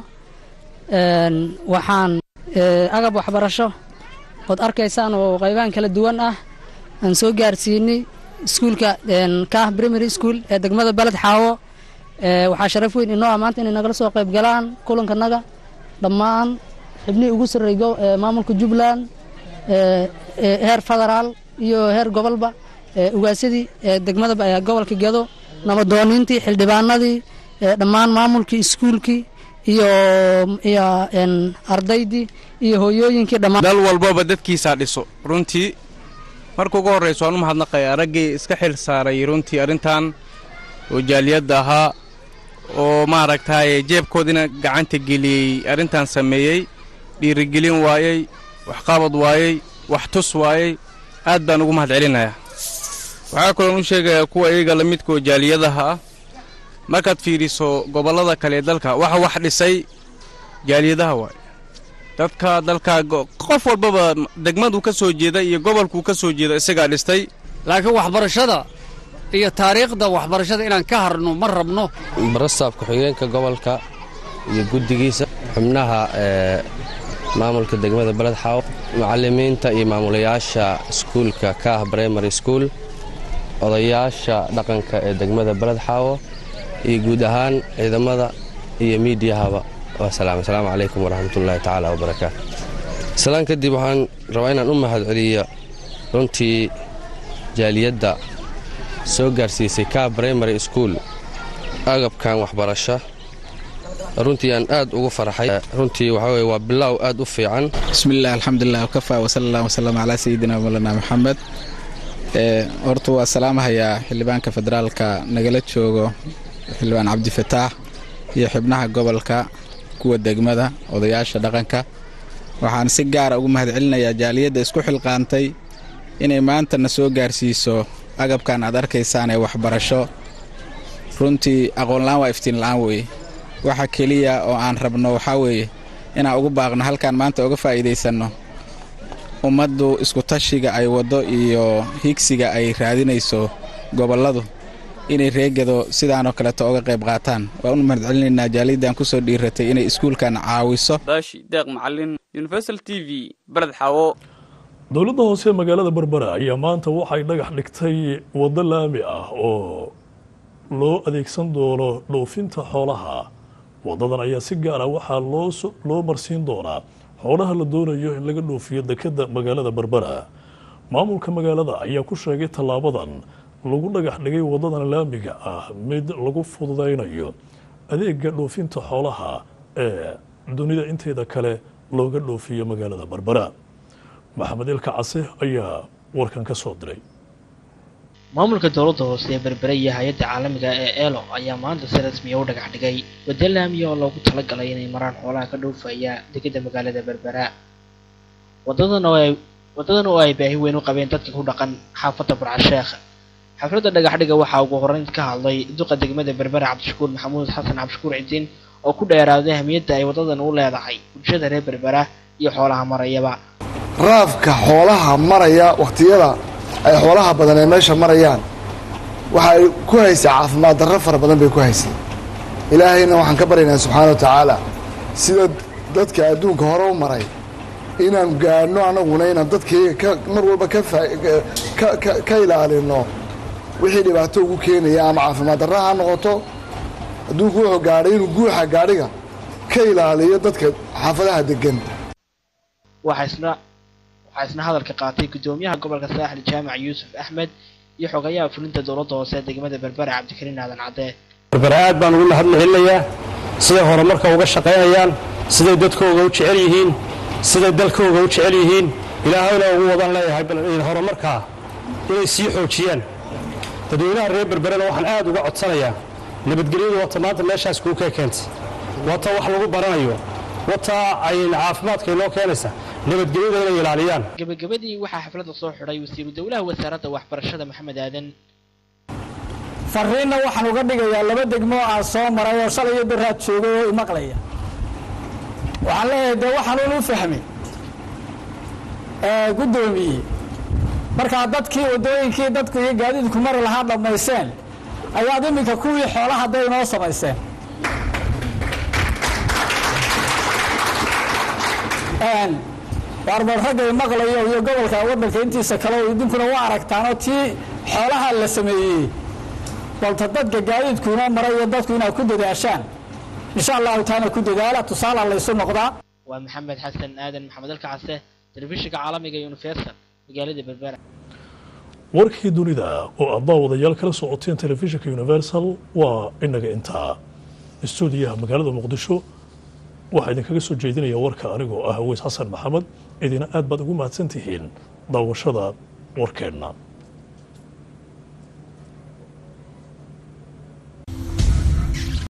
waxaan agab waxbarasho ood arkaysaan oo qaybahan kala duwan ah aan soo gaarsiinay iskuulka kaah primary school ee degmada beled xaawo waxaa sharaf weyn inoo ah maanta inay nagala soo qayb galaan kulankanaga dhammaan xibnihii ugu sarreeyay maamulka jubbaland heer federaal iyo heer gobolba ugaasyadii degmada gobolka gedo nabadooniintii xildhibaanadii dhammaan maamulkii iskuulkii iyo iyo ardaydii iyo hooyooyinkii dhammaan dal walbaba dadkiisaa dhiso runtii marka ugu horrayso waan u mahadnaqaya raggii iska xil saaray runtii arrintan oo jaaliyadda ahaa oo maaragtaaye jeebkoodina gacanta geliyey arrintan sameeyey dhiirigelin waayey waxqabad waayey wax tus waayey aad baan ugu mahad celinayaa waxaa kaloon u sheegayaa kuwa iyaga la midkaoo jaaliyadaha ah markaad fiidhiso gobollada kale ee dalka waxa wax dhisay jaaliyadaha waaye dadka dalka qof walbaba degmaduu ka soo jeeda iyo gobolkuu ka soo jeeda isagaa dhistay laakiin waxbarashada iyo taariikhda waxbarashada inaan ka harno ma rabno barastaaf ku-xigeenka gobolka iyo guddigiisa xubnaha maamulka degmada beled xaawo macallimiinta iyo maamulayaasha iskuulka kaah brimary school odayaasha dhaqanka ee degmada beled xaawo iyo guud ahaan ciidamada iyo miidiyahaba asalaamu calaykum waraxmatullaahi tacaala wabarakaatu islaan kadib waxaan rabaa inaan u mahad celiyo runtii jaaliyadda soo gaarsiisay kaa brimary school agabkan waxbarasho runtii aan aad ugu farxay runtii waxaa weye waa bilaaw aad u fiican bismillaah alxamdulilah wakafa wasala allah wasalam calaa sayidina mawlana maxamed horta waa salaamahayaa xildhibaanka federaalka nagala joogo xildhibaan cabdifataax iyo xibnaha gobolka kuwa degmada odayaasha dhaqanka waxaan si gaara ugu mahad celinayaa jaaliyadda isku xilqaantay inay maantana soo gaarsiiso agabkan aad arkaysaan ee waxbarasho runtii aqoonla'aan waa iftiinla'aan weeye waxa keliya oo aan rabno waxaa weeye inaan ugu baaqno halkaan maanta uga faa'iidaysanno ummaddu iskutashiga ay waddo iyo higsiga ay raadinayso gobolladu inay reegado sidaanoo kaleeto oga qayb qaataan waan u mahad celinaynaa jaaliyaddan ku soo dhiiratay inay iskuulkan caawiso daashi deeq macalin universal t v beled xaawo dowladda hoose ee magaalada berbera ayaa maanta waxay dhagax dhigtay waddo laami ah oo loo adeegsan doono dhoofinta xoolaha waddadan ayaa si gaara waxaa loo marsiin doonaa xoolaha la doonayo in laga dhoofiyo dekadda magaalada berbera maamulka magaalada ayaa ku sheegay tallaabadan lagu dhagax dhigay waddadan laamiga ah mid lagu fududaynayo adeega dhoofinta xoolaha ee dunida inteeda kale looga dhoofiyo magaalada berbera maxamed ilka case ayaa warkan ka soo diray maamulka dowladda hoose ee berbere iyo hay-adda caalamiga ee eelo ayaa maanta si rasmiya u dhagax dhigay waddo laamiya oo loogu talagalay inay maraan xoolaha ka dhoofaya degedda magaalada berbera wadadan oo ay wadadan oo ay baahi weyn u qabeen dadka ku dhaqan xaafadda burcasheekh xafladda dhagaxdhiga waxaa ugu horreyn ka hadlay duqa degmada berbera cabdishakuur maxamuud xasan cabdishakuur cidiin oo ku dheeraaday ahmiyadda ay wadadan u leedahay bulshada reer berbera iyo xoolaha marayaba raafka xoolaha maraya wakhtiyada ay xoolaha badan ee meesha marayaan waxa ay ku haysay caafimaad darro fara badan bay ku haysay ilaahayna waxaan ka baryaynaa subxaana wa tacaala sida dadka adduunka hore u maray inaan gaadhno annaguna inaan dadkayga ka mar walba ka ka ilaalino wixii dhibaato ugu keenaya ama caafimaad darra ha noqoto adduunku wuxuu gaadhay inuu guuxa gaadhiga ka ilaaliyo dadka xaafadaha degan waxaa isna waxaa isna hadalka qaatay gudoomiyaha gobolka saaxil jaamac yuusuf axmed iyo xogayaha fulinta dowladda hoose ee degmada berbera cabdikariin aadan cadde berbera aad baan ugu mahadcelinayaa siday horumarka uga shaqaynayaan siday dadkooga u jecel yihiin siday dalkooga u jecel yihiin ilaahayna ugu wadan leeyahay bal horumarkaa inay sii xoojiyaan dadweynaha reer berberena waxaan aad uga codsanayaa nabadgelyadu wata maanta meeshaas kuu ka keentay wata wax lagu baranayo wata ay caafimaadka inoo keenaysa nabadgelyada inay ilaaliyaan gebagabadii waxaa xafladda soo xidhay wasiiru dowlaha wasaaradda waxbarashada maxamed aadan fariinna waxaan uga dhigayaa laba degmo aan soo maray oo shalay iyo beraad joogay oo imaqlaya waxaan leeyahay dee waxaanuun u fahmay guddoomiye markaa dadkii waddooyinkii dadku iyo gaadiidku mari lahaa dhammayseen ayaad iminka kuwii xoolaha day inoo samayseen waarbar ragga imaqlayo iyo gobolka waddanka intiisa kale oo idinkuna waa aragtaanoo tii xoolaha la sameeyey balta dadka gaadiidku inoo maray iyo dadku inaad ku dadaashaan insha allahu taana ku dadaala tusaala laysu noqdaa waa maxamed xasan aadan maxamed alkacase telefishinka caalamiga universal magaalada berbera warkii dunida oo aad daawadayaal kala socoteen telefishinka universal waa inaga intaa istuudiyaha magaalada muqdisho waxaa idinkaga soo jeedinaya warka anigoo ah aweys xasan maxamed idina aad baad ugu mahadsan tihiin daawashada warkeenna